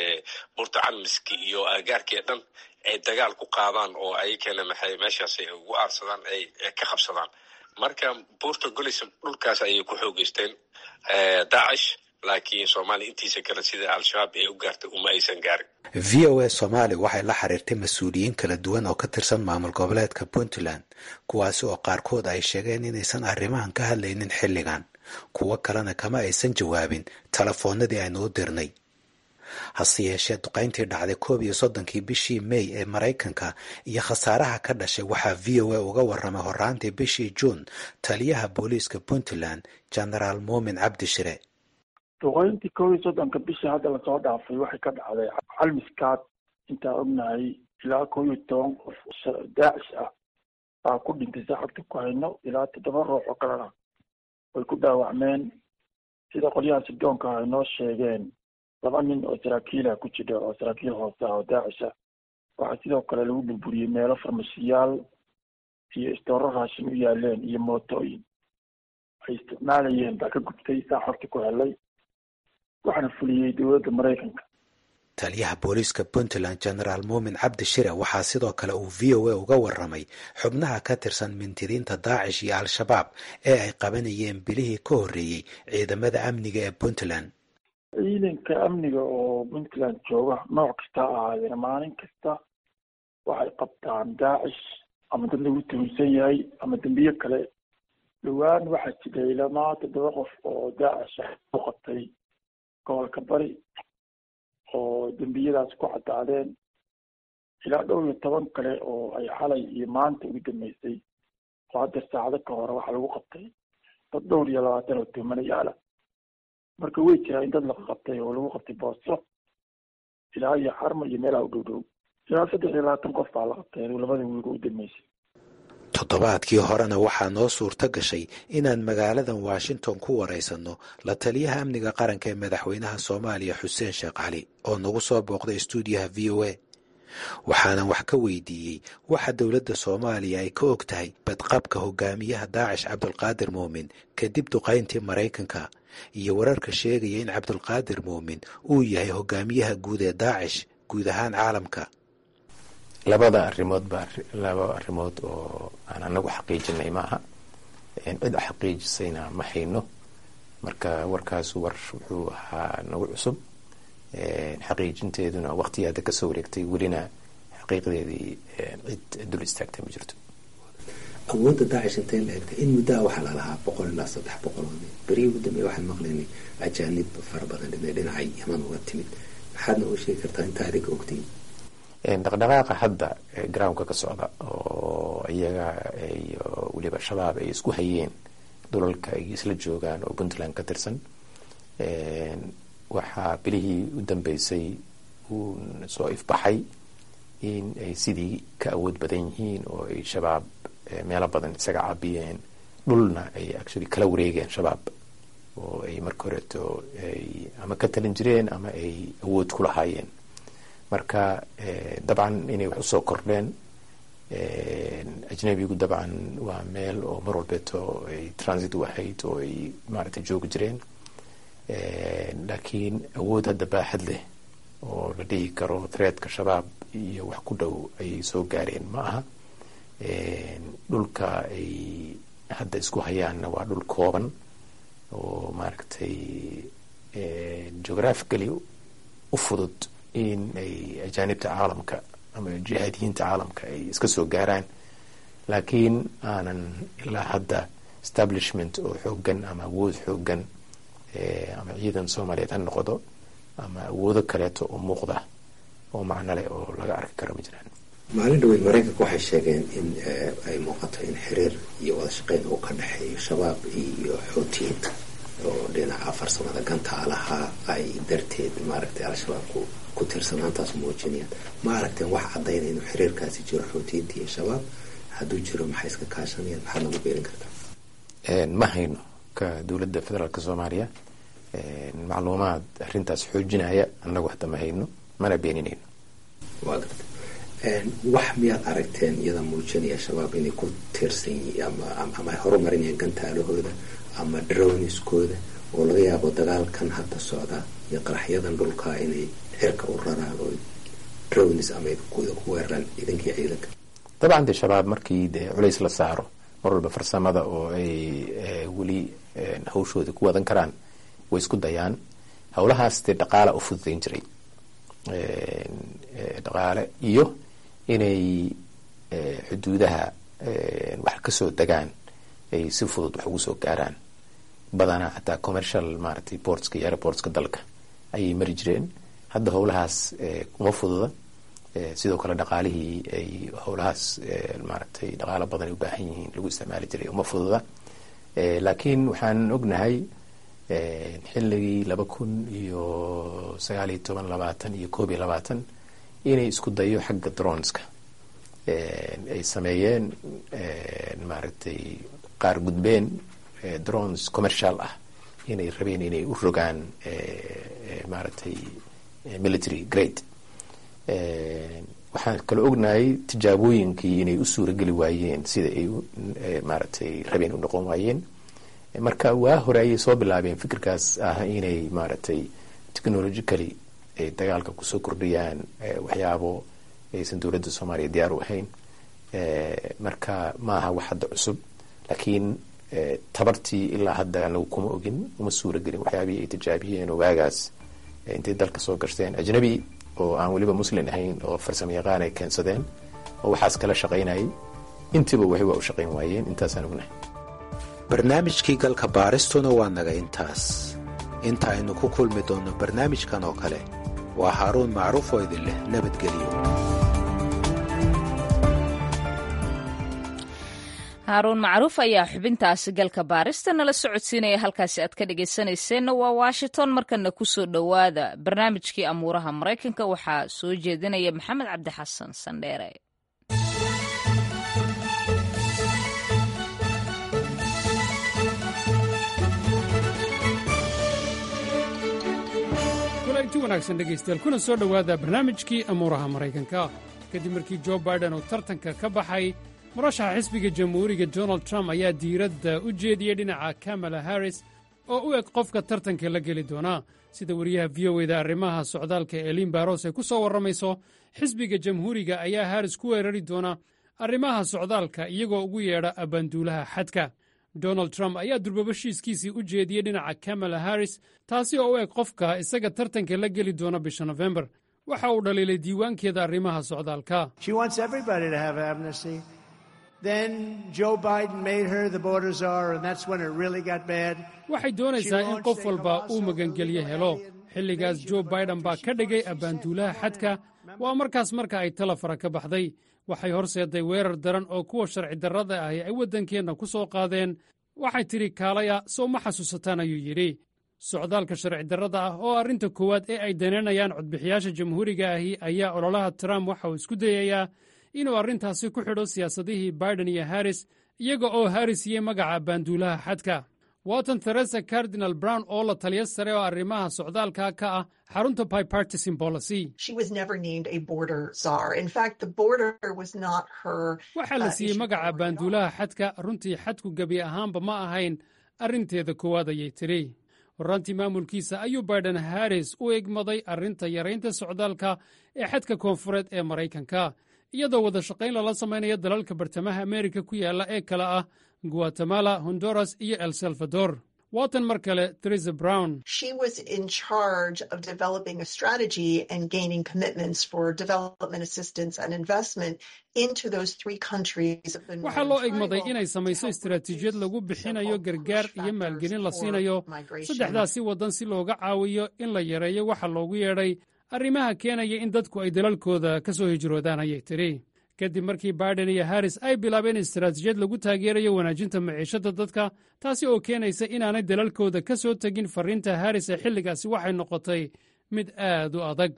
burta calmiski iyo aagaarkii dhan ay dagaal ku qaadaan oo ayakana maxay meeshaas ay ugu aarsadaan ay ka qabsadaan marka buurta golis dhulkaas ayay ku xoogeysteen daacish laakiin soomaaliya intiisa kale sida al-shabaab ee u gaartay uma aysan gaarin v o a soomaali waxay la xiriirtay mas-uuliyiin kala duwan oo ka tirsan maamul goboleedka puntland kuwaasi oo qaarkood ay sheegeen inaysan arrimahan ka hadlaynin xilligan kuwo kalena kama aysan jawaabin telefoonadii aynu u dirnay hase yeeshee duqayntii dhacday koob iyo soddonkii bishii may ee maraykanka iyo khasaaraha ka dhashay waxaa v o a uga warramay horaantii bishii juun taliyaha booliiska puntland genaraal muumin cabdishire duqeyntii koob iyo soddonka bishii hadda lasoo dhaafay waxay ka dhacday calmiskaad intaa ognahay ilaa koob iyo toban qof daacish ah baa ku dhintay saxabta ku hayno ilaa toddoba ruux oo kalena way ku dhaawacmeen sida qolyaha sidoonka ay noo sheegeen laba nin oo saraakiilah ku jira oo saraakiil hoose ah oo daacish ah waxaa sidoo kale lagu burburiyey meelo farmashiyaal iyo istooro raashin u yaaleen iyo mootooyin ay isticmaalayeen baa ka gubtay saa xorta ku helay waxaana fuliyey dowladda maraykanka taliyaha booliiska puntland genaraal muumin cabdi shire waxaa sidoo kale uu v o a uga warramay xubnaha ka tirsan mintidiinta daacish iyo al-shabaab ee ay qabanayeen bilihii ka horreeyey ciidamada amniga ee puntland ciidanka amniga oo puntland jooga nooc kasta ahaadeen maalin kasta waxay qabtaan daacish ama dad lagu tuhunsan yahay ama dembiye kale dhowaan waxaa jiray lamaa toddoba qof oo daacish ah u qabtay gobolka bari oo dembiyadaas ku caddaadeen ilaa dhowr iyo toban kale oo ay xalay iyo maanta ugu dambeysay oo hadda saacado ka hore waxaa lagu qabtay dad dhowr iyo labaatan oo tuhmanayaala marka way jiraa in dad laga qabtay oo lagu qabtay booso ilaa iyo xarma iyo meelaha u dhow dhow ilaa saddex iyo labaatan qof baa la qabtay labada wiiga u dambeysay toddobaadkii horena waxaa noo suurto gashay inaan magaaladan washington ku waraysanno la taliyaha amniga qaranka ee madaxweynaha soomaaliya xuseen sheekh cali oo nagu soo booqday stuudiyaha v o a waxaanan wax ka weydiiyey waxa dowladda soomaaliya ay ka og tahay badqabka hogaamiyaha daacish cabdulqaadir muumin kadib duqayntii maraykanka iyo wararka sheegaya in cabdulqaadir muumin uu yahay hogaamiyaha guud ee daacish guud ahaan caalamka labada arrimood baa laba arrimood oo aan anagu xaqiijinay maaha cid xaqiijisayna ma hayno marka warkaas war wuxuu ahaa nagu cusub xaqiijinteeduna waqtiyaada kasoo wareegtay welina xaqiiqdeedii cid dul istaagtay ma jirto awoodda daacish intay la egtay in muddaa waxaa lalahaa boqol ilaa saddex boqol oo nin berihii ugu dambeeya waxaan maqlaynay ajaanib fara badan inay dhinacay yaman uga timid maxaadna u sheegi kartaa inta adiga ogtiin dhaqdhaqaaqa hadda groundka ka socda oo iyaga iyo weliba shabaab ay isku hayeen dhulalka ay isla joogaan oo puntland ka tirsan waxaa bilihii u dambeysay uu soo ifbaxay in ay sidii ka awood badan yihiin oo ay shabaab meelo badan isaga caabiyeen dhulna ay actually kala wareegeen shabaab oo ay marka horeeto ay ama ka talin jireen ama ay awood ku lahaayeen marka dabcan inay wax usoo kordheen ajnabigu dabcan waa meel oo mar walbeeto ay transit u ahayd oo ay maaragtay joogi jireen laakiin awood hadda baaxad leh oo la dhihi karo threadka shabaab iyo wax ku dhow ay soo gaareen ma aha dhulka ay hadda isku hayaanna waa dhul kooban oo maaragtay geographically u fudud in ay ajaanibta caalamka ama jihaadiyiinta caalamka ay iska soo gaaraan laakiin aanan ilaa hadda establishment oo xoogan ama awood xoogan ama ciidan soomaaliyeed ha noqdo ama awoodo kaleeto oo muuqda oo macno leh oo laga arki karo ma jiraan maalin dhaweyd maraykanka waxay sheegeen in ay muuqato in xiriir iyo wada shaqeyn uu ka dhexeeyo shabaab iyo xootiyiinta oo dhinaca farsamada gantaalaha ay darteed maaragtay al-shabaabku ku tiirsanaantaas muujinayaan ma aragteen wax cadayna inuu xiriirkaasi jiro xoutiyiinta iyo shabaab hadduu jiro maxay iska kaashanayaan maxaad nagu beerin kartaa ma hayno ka dowladda federaalk soomaaliya macluumaad arintaas xoojinaya annagu hadda ma hayno mana beeninayno waa garta wax miyaad aragteen iyada muujinaya shabaab inay ku tiirsan yihiin ama ay horumarinayaan gantaalahooda ama drowniskooda oo laga yaabo dagaalkan hadda socda iyo qaraxyadan dhulka inay xirka u raraan oo drownis ama ku weeraraan idinkii ciidanka dabcan dee shabaab markii dee culays la saaro mar walba farsamada oo ay weli hawshooda ku wadan karaan way isku dayaan howlahaas dee dhaqaala u fududayn jiray dhaqaale iyo inay xuduudaha wax kasoo degaan ay si fudud wax ugu soo gaaraan badanaa xataa commercial maaragtay portska iyo airportska dalka ayay mari jireen hadda howlahaas uma fududa sidoo kale dhaqaalihii ay howlahaas maaragtay dhaqaalo badan ay u baahan yihiin lagu isticmaali jiray uma fududa laakiin waxaan ognahay xilligii laba kun iyo sagaal iyo toban labaatan iyo koob iyo labaatan inay isku dayo xagga dronska ay sameeyeen maaragtay qaar gudbeen drones commercial ah inay rabeen inay u rogaan maaragtay military grade waxaan kaloo ognahay tijaabooyinkii inay u suurageli waayeen sida ay maaragtay rabeen u noqon waayeen marka waa hore ayay soo bilaabeen fikirkaas ah inay maaragtay technologically ay dagaalka kusoo kordhiyaan waxyaabo aysan dowladda soomaaliya diyaar u ahayn marka maaha wax hadda cusub laakiin tabartii ilaa hadda anagu kuma ogin uma suuragelin waxyaabihii ay tijaabiyeen oo waagaas intay dalka soo gashteen ajnabi oo aan weliba muslin ahayn oo farsamo yaqaan ay keensadeen oo waxaas kala shaqaynayay intiiba waxay waa u shaqayn waayeen intaasaan ognahay barnaamijkii galka baaristuna waa naga intaas inta aynu ku kulmi doonno barnaamijkan oo kale waa haaruun macruuf oo idin leh nabadgelyo haaruun macruuf ayaa xubintaasi galka baarista nala socodsiinaya halkaasi aad ka dhegaysanayseena waa washington markana kusoo dhowaada barnaamijkii amuuraha maraykanka waxaa soo jeedinaya maxamed cabdi xasan sandheere kulanti wanaagsan dhegaystayaal kuna soo dhowaada barnaamijkii amuuraha maraykanka kadib markii jo baiden uu tartanka ka baxay murashaxa xisbiga jamhuuriga donald trump ayaa diiradda u jeediyey dhinaca kamala harris oo u eg qofka tartanka la geli doonaa sida wariyaha v o eda arrimaha socdaalka eliin baros ay ku soo warramayso xisbiga jamhuuriga ayaa harris ku weerari doona arrimaha socdaalka iyagoo ugu yeedha abbaanduulaha xadka donald trump ayaa durbabashiiskiisii u jeediyey dhinaca kamala harris taasi oo u eg qofka isaga tartanka la geli doona bisha nofembar waxa uu dhaliilay diiwaankeeda arrimaha socdaalka waxay doonaysaa in qof walba uu magangelyo helo xilligaas jo baiden baa ka dhigay abbaanduulaha xadka waa markaas marka ay tala fara ka baxday waxay horseeday weerar daran oo kuwa sharci darrada ahi ay waddankeenna ku soo qaadeen waxay tidhi kaalaya sow ma xasuusataan ayuu yidhi socdaalka sharci darrada ah oo arrinta koowaad ee ay danaynayaan codbixiyaasha jamhuuriga ahi ayaa ololaha trump waxa uu isku dayayaa inuu arrintaasi ku xidho siyaasadihii baiden iyo harris iyaga oo harris yey magaca baanduulaha xadka watan theresa cardinal brown oo la taliya sare oo arrimaha socdaalka ka ah xarunta bipartisan policy waxaa la siiyey magaca baanduulaha xadka runtii xadku gebi ahaanba ma ahayn arrinteeda koowaad ayay tidhi horaantii maamulkiisa ayuu baiden harris u egmaday arrinta yaraynta socdaalka ee xadka koonfureed ee maraykanka iyadoo wada shaqayn lala samaynayo dalalka bartamaha ameerika ku yaalla ee kale ah guatemala honduras iyo el salvador waatan mar kale theresa brown waxaa loo egmaday inay samayso istaraatiijiyad lagu bixinayo gargaar iyo maalgelin la siinayo saddexdaasi waddan si looga caawiyo in la yareeyo waxa loogu yeedhay arrimaha keenaya in dadku ay dalalkooda ka soo hijroodaan ayay tidhi kadib markii baiden iyo harris ay bilaabeen istaraatiijiyad lagu taageerayo wanaajinta maciishadda dadka taasi oo keenaysa inaanay dalalkooda ka soo tegin farriinta harris ee xilligaasi waxay noqotay mid aad u adag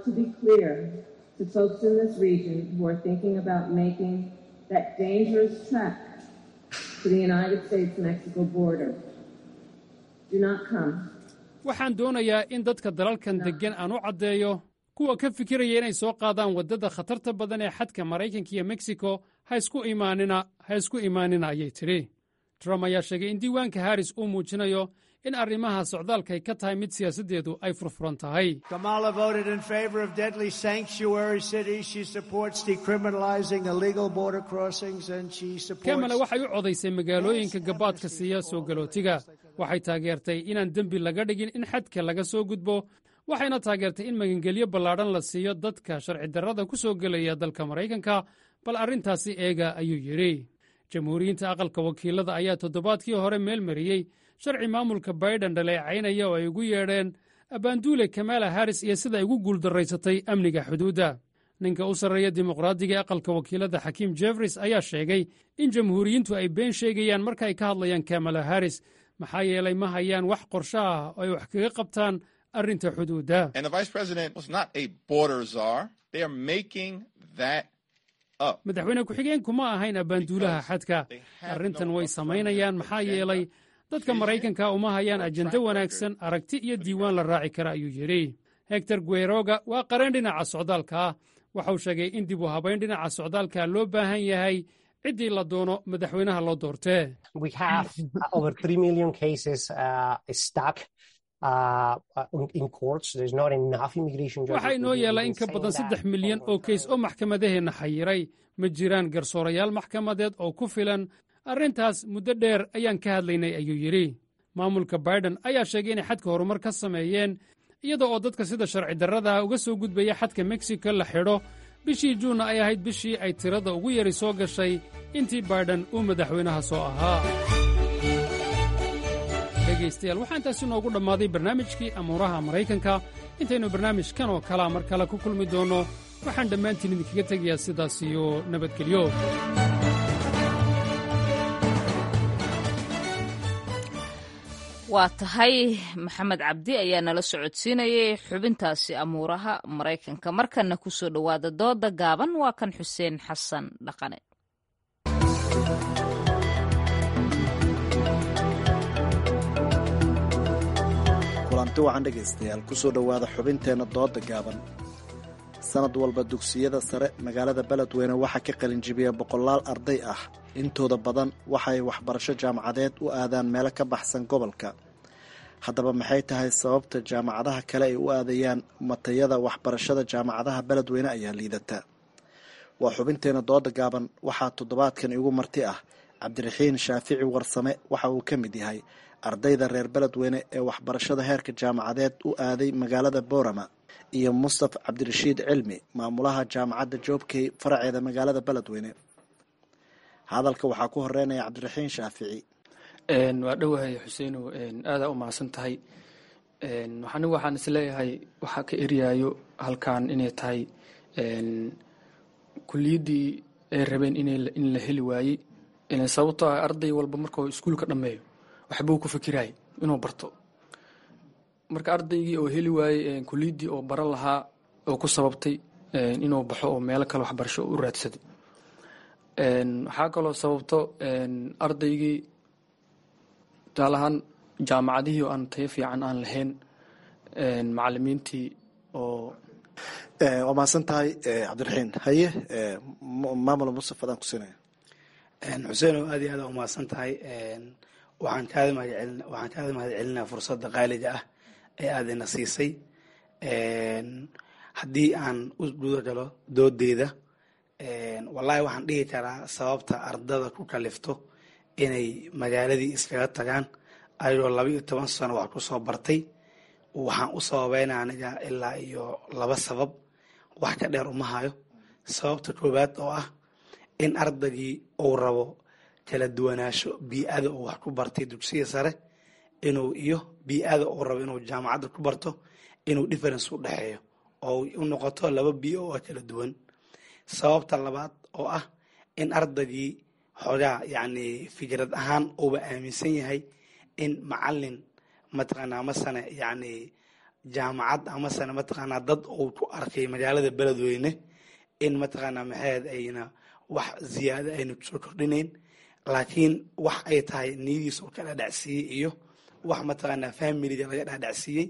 waxaan doonayaa in dadka dalalkan deggan aan u caddeeyo kuwa ka fikiraya inay soo qaadaan waddada khatarta badan ee xadka maraykanka iyo meksiko ha isku imaanina ha isku imaanina ayay tidhi trump ayaa sheegay in diiwaanka harris uu muujinayo in arrimaha socdaalkay ka tahay mid siyaasaddeedu ay furfuran tahay kamala waxay u codaysay magaalooyinka gabaadka siiya soo galootiga waxay taageertay inaan dembi laga dhigin in xadka laga soo gudbo waxayna taageertay in magangelyo ballaadhan la siiyo dadka sharci darrada ku soo gelaya dalka maraykanka bal arrintaasi eega ayuu yidhi jamhuuriyiinta aqalka wakiilada ayaa toddobaadkii hore meel mariyey sharci maamulka baiden dhaleecaynaya oo ay ugu yeedheen abbaanduule kamala harris iyo sida ay ugu guuldarraysatay amniga xuduudda ninka u sarreeya dimuqraadiga ee aqalka wakiilada xakiim jefris ayaa sheegay in jamhuuriyiintu ay been sheegayaan marka ay ka hadlayaan kamala harris maxaa yeelay ma hayaan wax qorsho ah oo ay wax kaga qabtaan arrinta xuduudda madaxweyne ku-xigeenku ma ahayn abbaanduulaha xadka arrintan way samaynayaan maxaa yeelay dadka maraykanka uma hayaan ajendo wanaagsan aragti iyo diiwaan la raaci kara ayuu yidhi hektor gueroga waa qareen dhinaca socdaalka ah waxau sheegay in dib u habayn dhinaca socdaalka loo baahan yahay ciddii la doono madaxweynaha loo doortee waxaa inoo yeelaa in ka badan saddex milyan oo keys oo maxkamadaheenna xayiray ma jiraan garsoorayaal maxkamadeed oo ku filan arrintaas muddo dheer ayaan ka hadlaynay ayuu yidhi maamulka baiden ayaa sheegay inay xadka horumar ka sameeyeen iyada oo dadka sida sharci darrada uga soo gudbaya xadka meksiko la xidho bishii juunna ay ahayd bishii ay tirada ugu yari soo gashay intii baiden uu madaxweynaha soo ahaa dhegaystayaal waxaa intaasi noogu dhammaaday barnaamijkii amuuraha maraykanka intaynu barnaamijkan oo kalaa mar kale ku kulmi doonno waxaan dhammaantiin idinkaga tegayaa sidaas iyo nabadgelyo waa tahay maxamed cabdi ayaa nala socodsiinayay xubintaasi amuuraha maraykanka markanna ku soo dhowaada dooda gaaban waa kan xuseen xasan dhaqane kulanti wacan dhegaystayaal kusoo dhowaada xubinteenna dooda gaaban sanad walba dugsiyada sare magaalada beledweyne waxaa ka qalinjibiya boqolaal arday ah intooda badan waxay waxbarasho jaamacadeed u aadaan meelo ka baxsan gobolka haddaba maxay tahay sababta jaamacadaha kale ay u aadayaan matayada waxbarashada jaamacadaha beledweyne ayaa liidata waa xubinteena dooda gaaban waxaa toddobaadkan igu marti ah cabdiraxiin shaafici warsame waxa uu ka mid yahay ardayda reer beledweyne ee waxbarashada heerka jaamacadeed u aaday magaalada boorama iyo mustaf cabdirashiid cilmi maamulaha jaamacadda joobkey faraceeda magaalada beledweyne hadalka waxaa ku horeynaya cabdiraxiin shaafici waa dhowahay xuseenow aadaa u mahadsan tahay anigu waxaan isleeyahay waxaa ka eryaayo halkan inay tahay kuliyaddii ay rabeen in la heli waayey sababtoo ah arday walba markuu iskuulka dhammeeyo waxbuu ku fikirayay inuu barto marka ardaygii oo heli waayey kuliyaddii oo baran lahaa oo ku sababtay inuu baxo oo meelo kale waxbarasho u raadsaday waxaa kaloo sababto ardaygii tusaalahaan jaamacadihii oo aan tayo fiican aan lahayn macalimiintii oo waa mahadsan tahay cabdiraxiin haye maamul mustaf adaan kusinaya xuseenow aad iyo aada u mahadsan tahay waxaan kaada mahadcelin waxaan kaada mahad celinaa fursadda qaaliga ah ee aadina siisay haddii aan u guda galo doodeyda wallaahi waxaan dhihi karaa sababta ardada ku kalifto inay magaaladii iskaga tagaan ayagoo laba iyo toban sano wax ku soo bartay waxaan u sababeyna aniga ilaa iyo laba sabab wax ka dheer uma hayo sababta koowaad oo ah in ardaygii uu rabo kala duwanaansho bii-ada uu wax ku bartay dugsiga sare inuu iyo bii-ada uu rabo inuu jaamacadda ku barto inuu difference u dhexeeyo oo u noqoto laba bii-o oo kala duwan sababta labaad oo ah in ardaygii xoogaa yacni fikrad ahaan uuba aaminsan yahay in macalin mataqaanaa masane yacni jaamacad amasane mataqaanaa dad uu ku arkay magaalada beledweyne in mataqaanaa maxaed ayna wax ziyaado ayna kusoo kordhinayn laakiin wax ay tahay niyadiisa uu ka dhadhacsiiyey iyo wax mataqaanaa familiga laga dhadhacsiiyey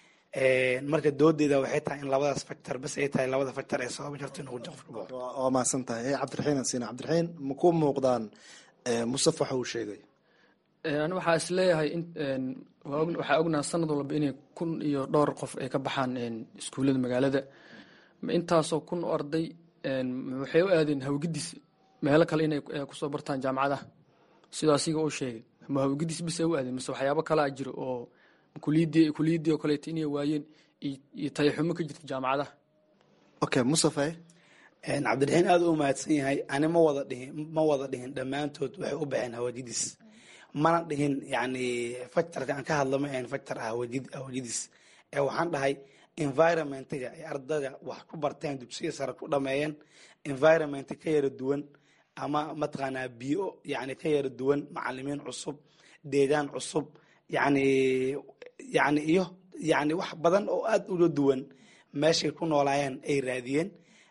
marka doodeeda waxay tahay in labadaas factor bas ay tahay labada factor ee sababi karto inuu qofka baxo waa mahadsan tahay cabdiraxiin ansina cabdiraxiin ma ku muuqdaan musaf waxa uu sheegay ani waxaa is leeyahay waxaa ognaha sanad walba inay kun iyo dhowr qof ay ka baxaan iskuullada magaalada intaasoo kun oo arday waxay u aadeen hawgidis meelo kale inay kusoo bartaan jaamacadaha sidoo asiga uu sheegay ma hawgidis bis ay u aadeen mise waxyaabo kalaa jiro oo kuliyadii kuliyadii oo kaleeto inay waayeen iyo tayaxumo ka jirta jaamacadaha okay musafe cabdiraxiin aada u mahadsan yahay ani ma wada dhihin ma wada dhihin dhammaantood waxay u baxeen hawajidis mana dhihin yani factorka aan ka hadlo ma ahayn factor ah hawajidis ee waxaan dhahay environmentiga ay ardayda wax ku barteen dugsiya sare ku dhameeyeen environment ka yara duwan ama mataqaanaa biyo yani ka yara duwan macalimiin cusub deegaan cusub yani yani iyo yani wax badan oo aada uga duwan meeshay ku noolaayeen ay raadiyeen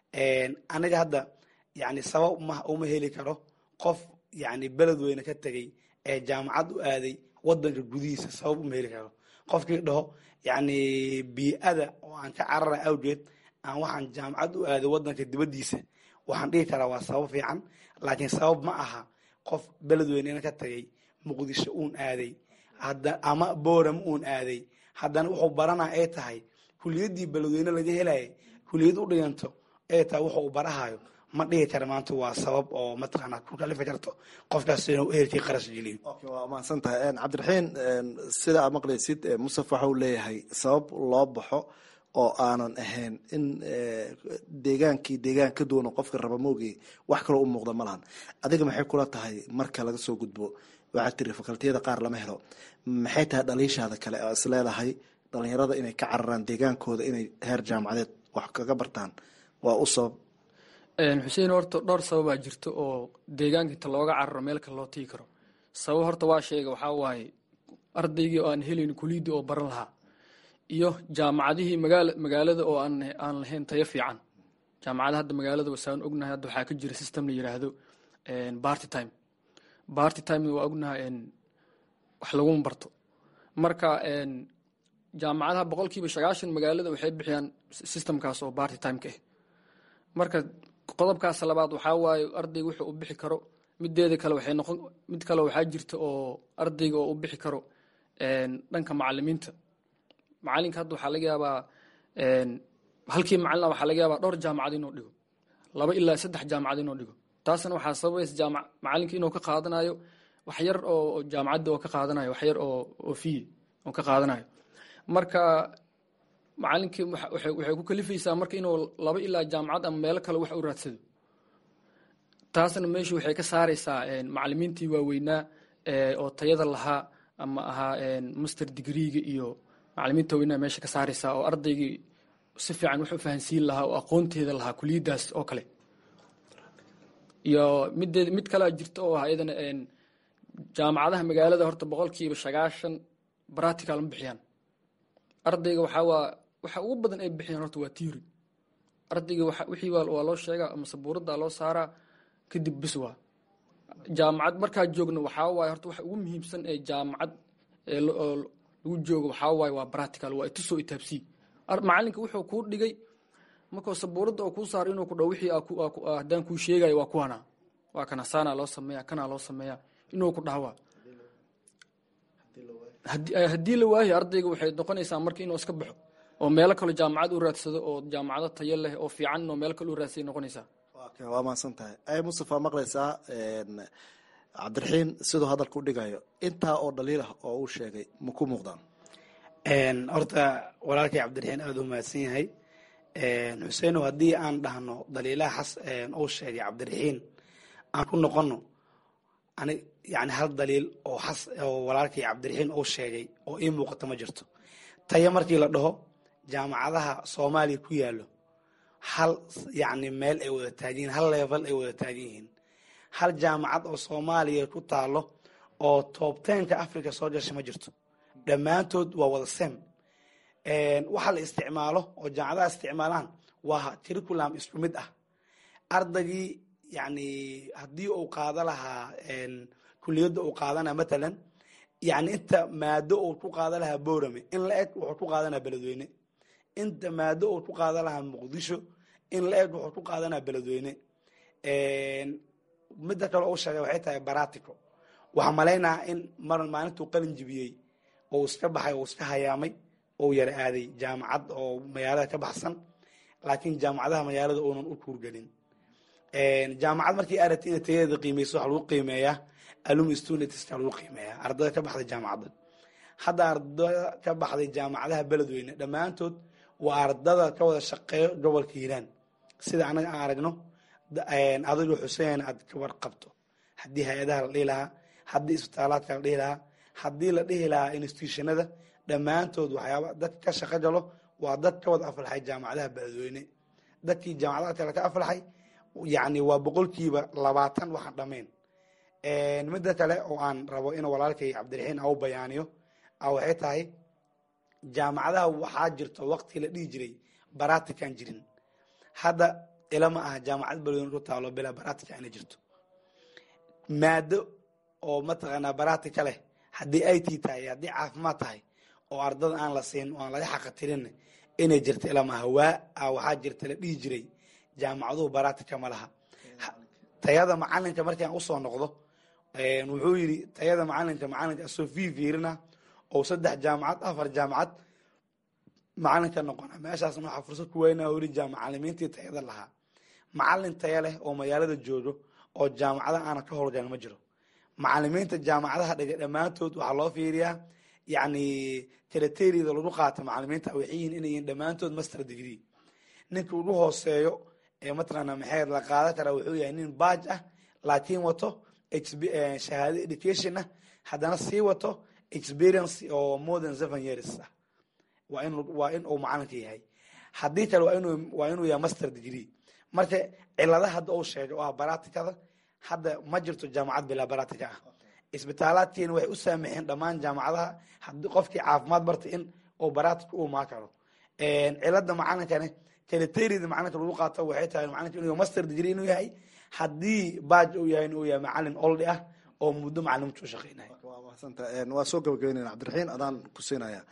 aniga hadda yani sabab ma uma heli karo qof yani beledweyne ka tegey ee jaamacad u aaday wadanka gudihiisa sabab uma heli karo qofkii dhaho yani bii-ada oo aan ka carara awgeed aan waxaan jaamacad u aaday wadanka dibadiisa waxaan dhihi karaa waa sabab fiican laakiin sabab ma aha qof beledweynena ka tegey muqdisho uun aaday ama boorama uun aaday haddana wuxuu baranaa ay tahay kuliyadii beledweyne laga helaya kuliyad u dhiganto ay tahay wuxuu barahayo ma dhihi kara maanta waa sabab oo mataqaana ku kalifi karto qofkaas inuu ehelkii qarash geliyo waa mahadsan tahay cabdiraxiin sida aad maqlaysid musaf waxa uu leeyahay sabab loo baxo oo aanan ahayn in deegaankii deegaan ka duwan qofka raba moogii wax kaloo u muuqda ma lahan adiga maxay kula tahay marka laga soo gudbo waxaad tiri fakaltiyada qaar lama helo maxay tahay dhaliishaada kale oo is leedahay dhalinyarada inay ka cararaan deegaankooda inay heer jaamacadeed wax kaga bartaan waa u sabab xuseen horta dhowr sababaa jirta oo deegaanka inta looga cararo meel kale loo tigi karo sabab horta waa sheega waxaa waaye ardaygii oo aan helayn kuliyadii oo baran lahaa iyo jaamacadihii magaala magaalada oo aan aan lahayn tayo fiican jaamacada hadda magaalada wasaan ognahay hadda waxaa ka jira system la yiraahdo barty time barty time waa ognahay wax laguma barto marka jaamacadaha boqolkiiba sagaashan magaalada waxay bixiyaan systemkaas oo barty timeka ah marka qodobkaas labaad waxaa waaye ardayga wuxuu u bixi karo mideeda kale waxay noqon mid kale waxaa jirta oo ardayga oo u bixi karo dhanka macalimiinta macalinka hadda waxaa laga yaabaa halkii macalina waxaa laga yaabaa dhowr jaamacad inuu dhigo laba ilaa saddex jaamacad inuu dhigo taasna waxaa sababaysa jaamac macalinka inuu ka qaadanayo wax yar oo jaamacadda oo ka qaadanayo wax yar oo oo fiye oo ka qaadanayo marka macalinkii waxay ku kalifaysaa marka inuu laba ilaa jaamacad ama meelo kale wax u raadsado taasna meeshu waxay ka saaraysaa macalimiintii waaweynaa oo tayada lahaa ama ahaa master degreega iyo macalimiinta waaweynaa meesha ka saaraysaa oo ardaygii si fiican wax u fahansiin lahaa oo aqoonteeda lahaa kuliyaddaas oo kale iyo mideed mid kalea jirta oo ah iyadana jaamacadaha magaalada horta boqolkiiba sagaashan bratical ma bixiyaan ardayga waxaa waa waxa ugu badan ay bixiyaan horta waa tiori ardayga wixii waa loo sheegaa ama sabuuradda loo saaraa kadib bis waa jaamacad markaa joogna waxaa waaye horta waxa ugu muhiimsan ee jaamacad ee lagu joogo waxaa waaye waa bratical waa itusoo itaabsii macalinka wuxuu kuu dhigay markuu sabuuradda oo kuu saaro inuu ku dhaw wixii haddaan kuu sheegayo waa kuwana waa kana saanaa loo sameeya kanaa loo sameeya inuu ku dhahwaa haddii la waayo ardayga waxay noqonaysaa marka inuu iska baxo oo meelo kale jaamacad u raadsado oo jaamacado tayo leh oo fiican oo meelo kale u raadsay noqonaysaa waa mahadsan tahay ay mustafa maqlaysaa cabdiraxiin siduu hadalka u dhigayo intaa oo dhaliil ah oo uu sheegay ma ku muuqdaan horta walaalkay cabdiraxiin aada u mahadsan yahay xuseenow haddii aan dhahno daliilaha xas uu sheegay cabdiraxiin aan ku noqono ani yani hal daliil oo xas oo walaalkay cabdiraxiin uu sheegay oo ii muuqato ma jirto tayo markii la dhaho jaamacadaha soomaaliya ku yaallo hal yacni meel ay wada taagan yihiin hal level ay wada taagan yihiin hal jaamacad oo soomaaliya ku taalo oo toobteenka africa soo gasha ma jirto dhammaantood waa wada sem waxa la isticmaalo oo jaamacadaha isticmaalaan waa curriculum isku mid ah ardaygii yani haddii uu qaado lahaa kuliyadda uu qaadana matalan yani inta maado uu ku qaada lahaa borame in la eg wuxuu ku qaadanaa beledweyne inta maado uu ku qaadan lahaa muqdisho in la eg wuxuu ku qaadanaa beledweyne midda kale uu sheegay waxay tahay baratico waxaa malaynaa in mar maalintuu qalin jibiyey oo iska baxay oo iska hayaamay ou yara aaday jaamacad oo magaalada ka baxsan laakiin jaamacadaha magaalada uunan u kuurgelin jaamacad markii aragti ina tayadeeda qiimeyso waxa lagu qiimeeyaa alum studentska lagu qiimeeyaa ardada ka baxday jaamacadda hadda ardada ka baxday jaamacadaha beledweyne dhammaantood waa ardada ka wada shaqeeyo gobolka hiiraan sida anaga aan aragno adigo xuseen aad ka warqabto haddii hay-adaha la dhihi lahaa haddii isbitaalaadka la dhihi lahaa haddii la dhihi lahaa institutionada dhammaantood waxyaaba dad ka shaqo galo waa dad ka wada aflaxay jaamacadaha beledweyne dadkii jaamacadaha kale ka aflaxay yani waa boqolkiiba labaatan waxaan dhamayn midda kale oo aan rabo in walaalkay cabdiraxiin au bayaaniyo waxay tahay jaamacadaha waxaa jirto waqti la dhihi jiray baratican jirin hadda ilama aha jaamacad beledweyne ku taalo bilaa baratica ina jirto maado oo mataqaanaa baratica leh haddii i t tahay haddii caafimaad tahay oo ardada aan la siin oo aan laga xaqatirin inay jirto ilama aha waa waxaa jirta la dhihi jiray jaamacaduhu baratica ma laha tayada macalinka markii aan usoo noqdo wuxuu yidhi tayada macalinka macalinka asoo fi fiirina oo saddex jaamacad afar jaamacad macalinka noqona meeshaasna waxaa fursad ku weyna weli macalimiintii tayada lahaa macalin taya leh oo magaalada joogo oo jaamacada aana ka howlgalan ma jiro macalimiinta jaamacadaha dhigay dhammaantood waxaa loo fiiriyaa yani karateriada lagu qaata macalimiinta waxay yihiin inay yihiin dhammaantood master degree ninka ugu hooseeyo ee mataqaana maxay la qaadan karaa wuxuu yahay nin baaj ah laakiin wato shahaado education ah haddana sii wato experience oo more than seven years ah waa in waa in uu macalinka yahay haddii kale waa inuu waa inuu yahay master degree marka ciladaha hadda uu sheegay oo ah baraticada hadda ma jirto jaamacad bilaa baratica ah isbitaalaadkiina waxay u saamixeen dhammaan jaamacadaha haddii qofkii caafimaad bartay in uu baratica u maa karo cilada macalinkani kalaterida macalinka lagu qaato waxay tahay macalinka inuu master degree inuu yahay haddii baaj uu yahay inuu yahay macalin oldi ah oo muddo macalimintu shaqeynaya waa soo gabagabeynayna cabdiraxiin adaan ku siinaya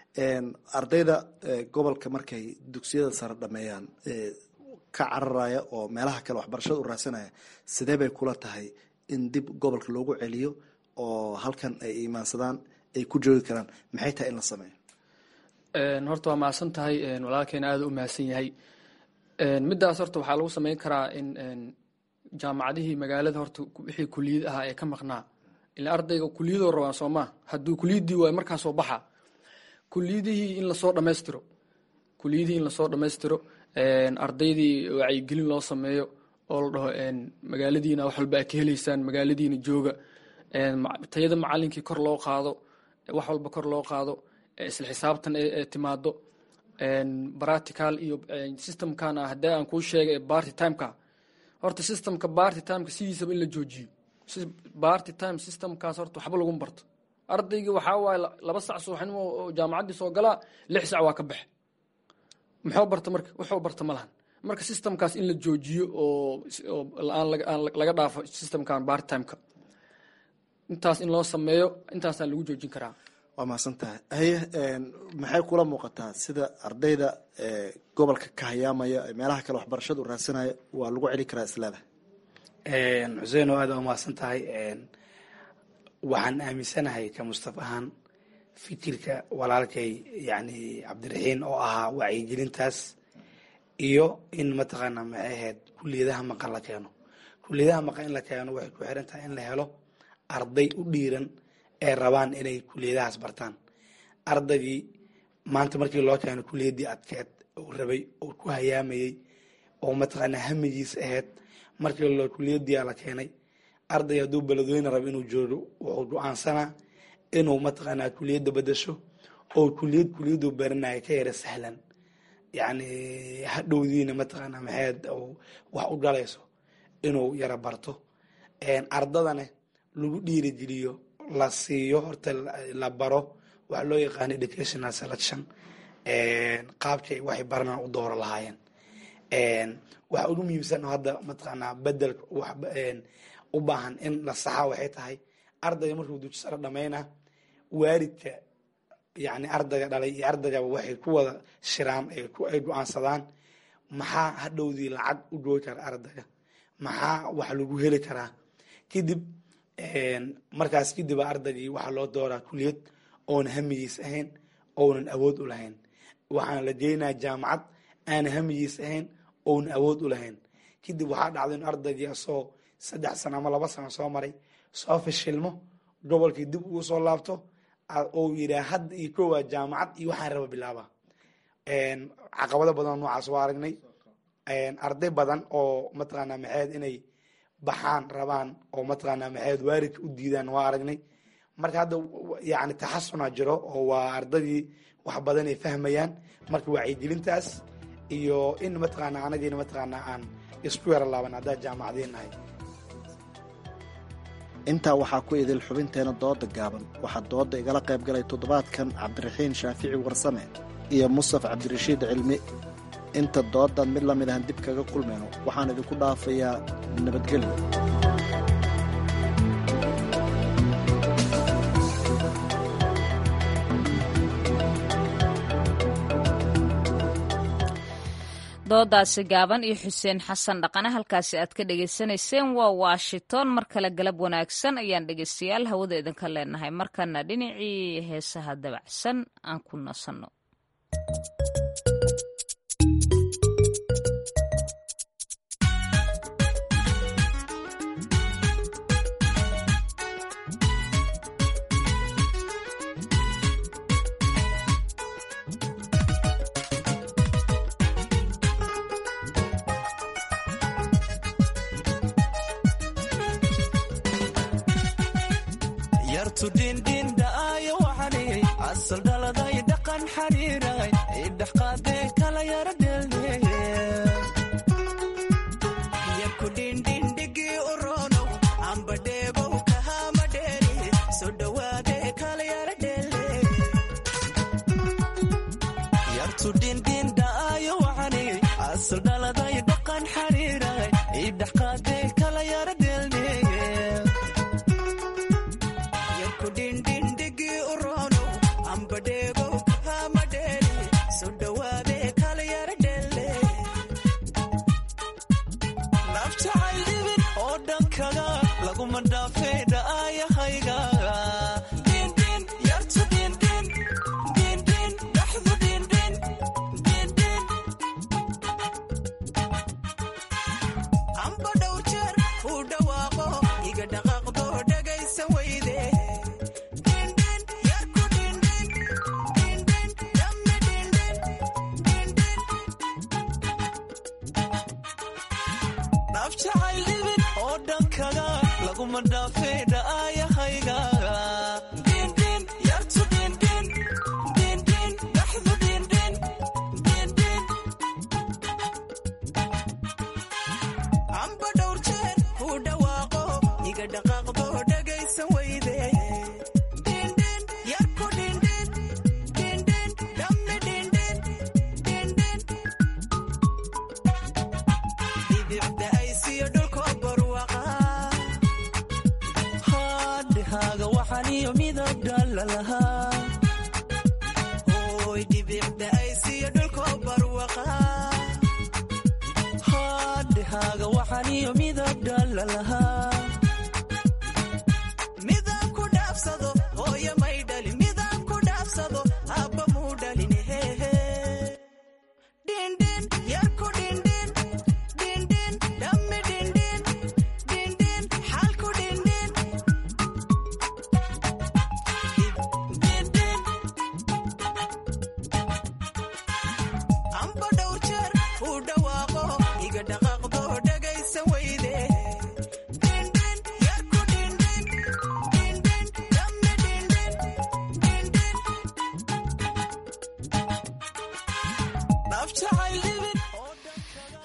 ardayda gobolka markay dugsiyada sare dhameeyaan ka cararaya oo meelaha kale waxbarashada u raadsanaya sidee bay kula tahay in dib gobolka loogu celiyo oo halkan ay imaansadaan ay ku joogi karaan maxay tahay in la sameeyo horta waa mahadsan tahay walaalkeena aada u mahadsan yahay midaas horta waxaa lagu sameyn karaa in jaamacadihii magaalada horta wixii kuliyad ahaa ee ka maqnaa ila ardayga kuliyadoo rabaan sooma hadduu kuliyadii waay markaa soo baxa kuliyadihii in lasoo dhamaystiro kuliyadihii in lasoo dhamaystiro ardaydii wacyigelin loo sameeyo oo la dhaho magaaladiina wax walba a ka heleysaan magaaladiina jooga tayada macalinkii kor loo qaado wax walba kor loo qaado isla xisaabtan ee timaado baratical iyo systemkan haddii aan kuu sheegay ee barty timeka horta systemka barty timeka sidiisaba in la joojiyo barty time systemkaas horta waxba lagu barto ardaygii waxaa waaye laba sac subaxnimo oo jaamacaddii soo galaa lix sac waa ka baxe muxuu barta marka wuxuu barta ma lahan marka systemkaas in la joojiyo oo aan laga dhaafo systemkan barty timeka intaas in loo sameeyo intaasaa lagu joojin karaa waa mahadsan tahay haye maxay kula muuqataa sida ardayda gobolka ka hayaamaya meelaha kale waxbarashada u raadsanaya waa lagu celi karaa isleedahay xuseen oo aada u mahadsan tahay waxaan aaminsanahay ka mustaf ahaan fikirka walaalkay yani cabdiraxiin oo ahaa wacyigelintaas iyo in mataqaana maxay ahayd kuliyadaha maqan la keeno kuliyadaha maqan in la keeno waxay ku xiran tahay in la helo arday u dhiiran ee rabaan inay kuliyadahaas bartaan ardaygii maanta markii loo keeno kuliyaddii adkeed uu rabay oo ku hayaamayey oo mataqaana hamigiis ahayd markii loo kuliyaddiia la keenay arday hadduu beledweyne rabo inuu joogo wuxuu go-aansanaa inuu mataqaanaa kuliyadda bedasho oo kuliyad kuliyaddu baranaya ka yara sahlan yacni hadhowdiina mataqaana maxayd wax u dhalayso inuu yara barto ardadana lagu dhiirigeliyo la siiyo horta la baro waxa loo yaqaano educational selection qaabkay waxay baranaan u dooro lahaayeen waxa ugu muhiimsan oo hadda mataqaanaa bedelka u baahan in la saxa waxay tahay ardayga markuu duji sare dhamayna waalidka yani ardayga dhalay iyo ardaygaba waxay ku wada shiraan ay go-aansadaan maxaa hadhowdii lacag u dhoogi kara ardayga maxaa wax lagu heli karaa kadib markaas kadib ardaygii waxaa loo dooraa kuliyad oona hamigiis ahayn ounan awood u lahayn waxaana la geenaya jaamacad aana hamigiis ahayn ounan awood u lahayn kadib waxaa dhacda in ardaygii asoo saddex sano ama laba sano soo maray soo fashilmo gobolkii dib ugu soo laabto ou yiraa hadda iyo kowa jaamacad iyo waxaan raba bilaaba caqabado badan noocaas waa aragnay arday badan oo mataqaana maxayd inay baxaan rabaan oo mataqaana maxayd waalidka u diidaan waa aragnay marka hadda yani taxasuna jiro oo waa ardadii wax badan ay fahmayaan marka wacyigelintaas iyo in mataqaana anagiina mataqaana aan isku yara laaban haddaa jaamacadiin nahay intaa waxaa ku idil xubinteena dooda gaaban waxaa dooda igala qayb galay toddobaadkan cabdiraxiin shaafici warsame iyo mustaf cabdirashiid cilmi inta doodan mid lamid ahan dib kaga kulmayno waxaan idinku dhaafayaa nabadgelyo doodaasi gaaban iyo xuseen xasan dhaqane halkaasi aad ka dhegaysanayseen waa washington mar kale galab wanaagsan ayaan dhegaystayaal hawada idinka leenahay markana dhinacii heesaha dabacsan aan ku nasanno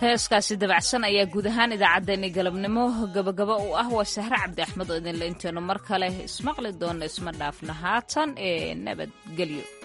heeskaasi dabacsan ayaa guud ahaan idaacaddeenni galabnimo gabagaba u ah waa sahre cabdi axmed oo idinla inteenu mar kale ismaqli doona isma dhaafna haatan ee nabadgelyo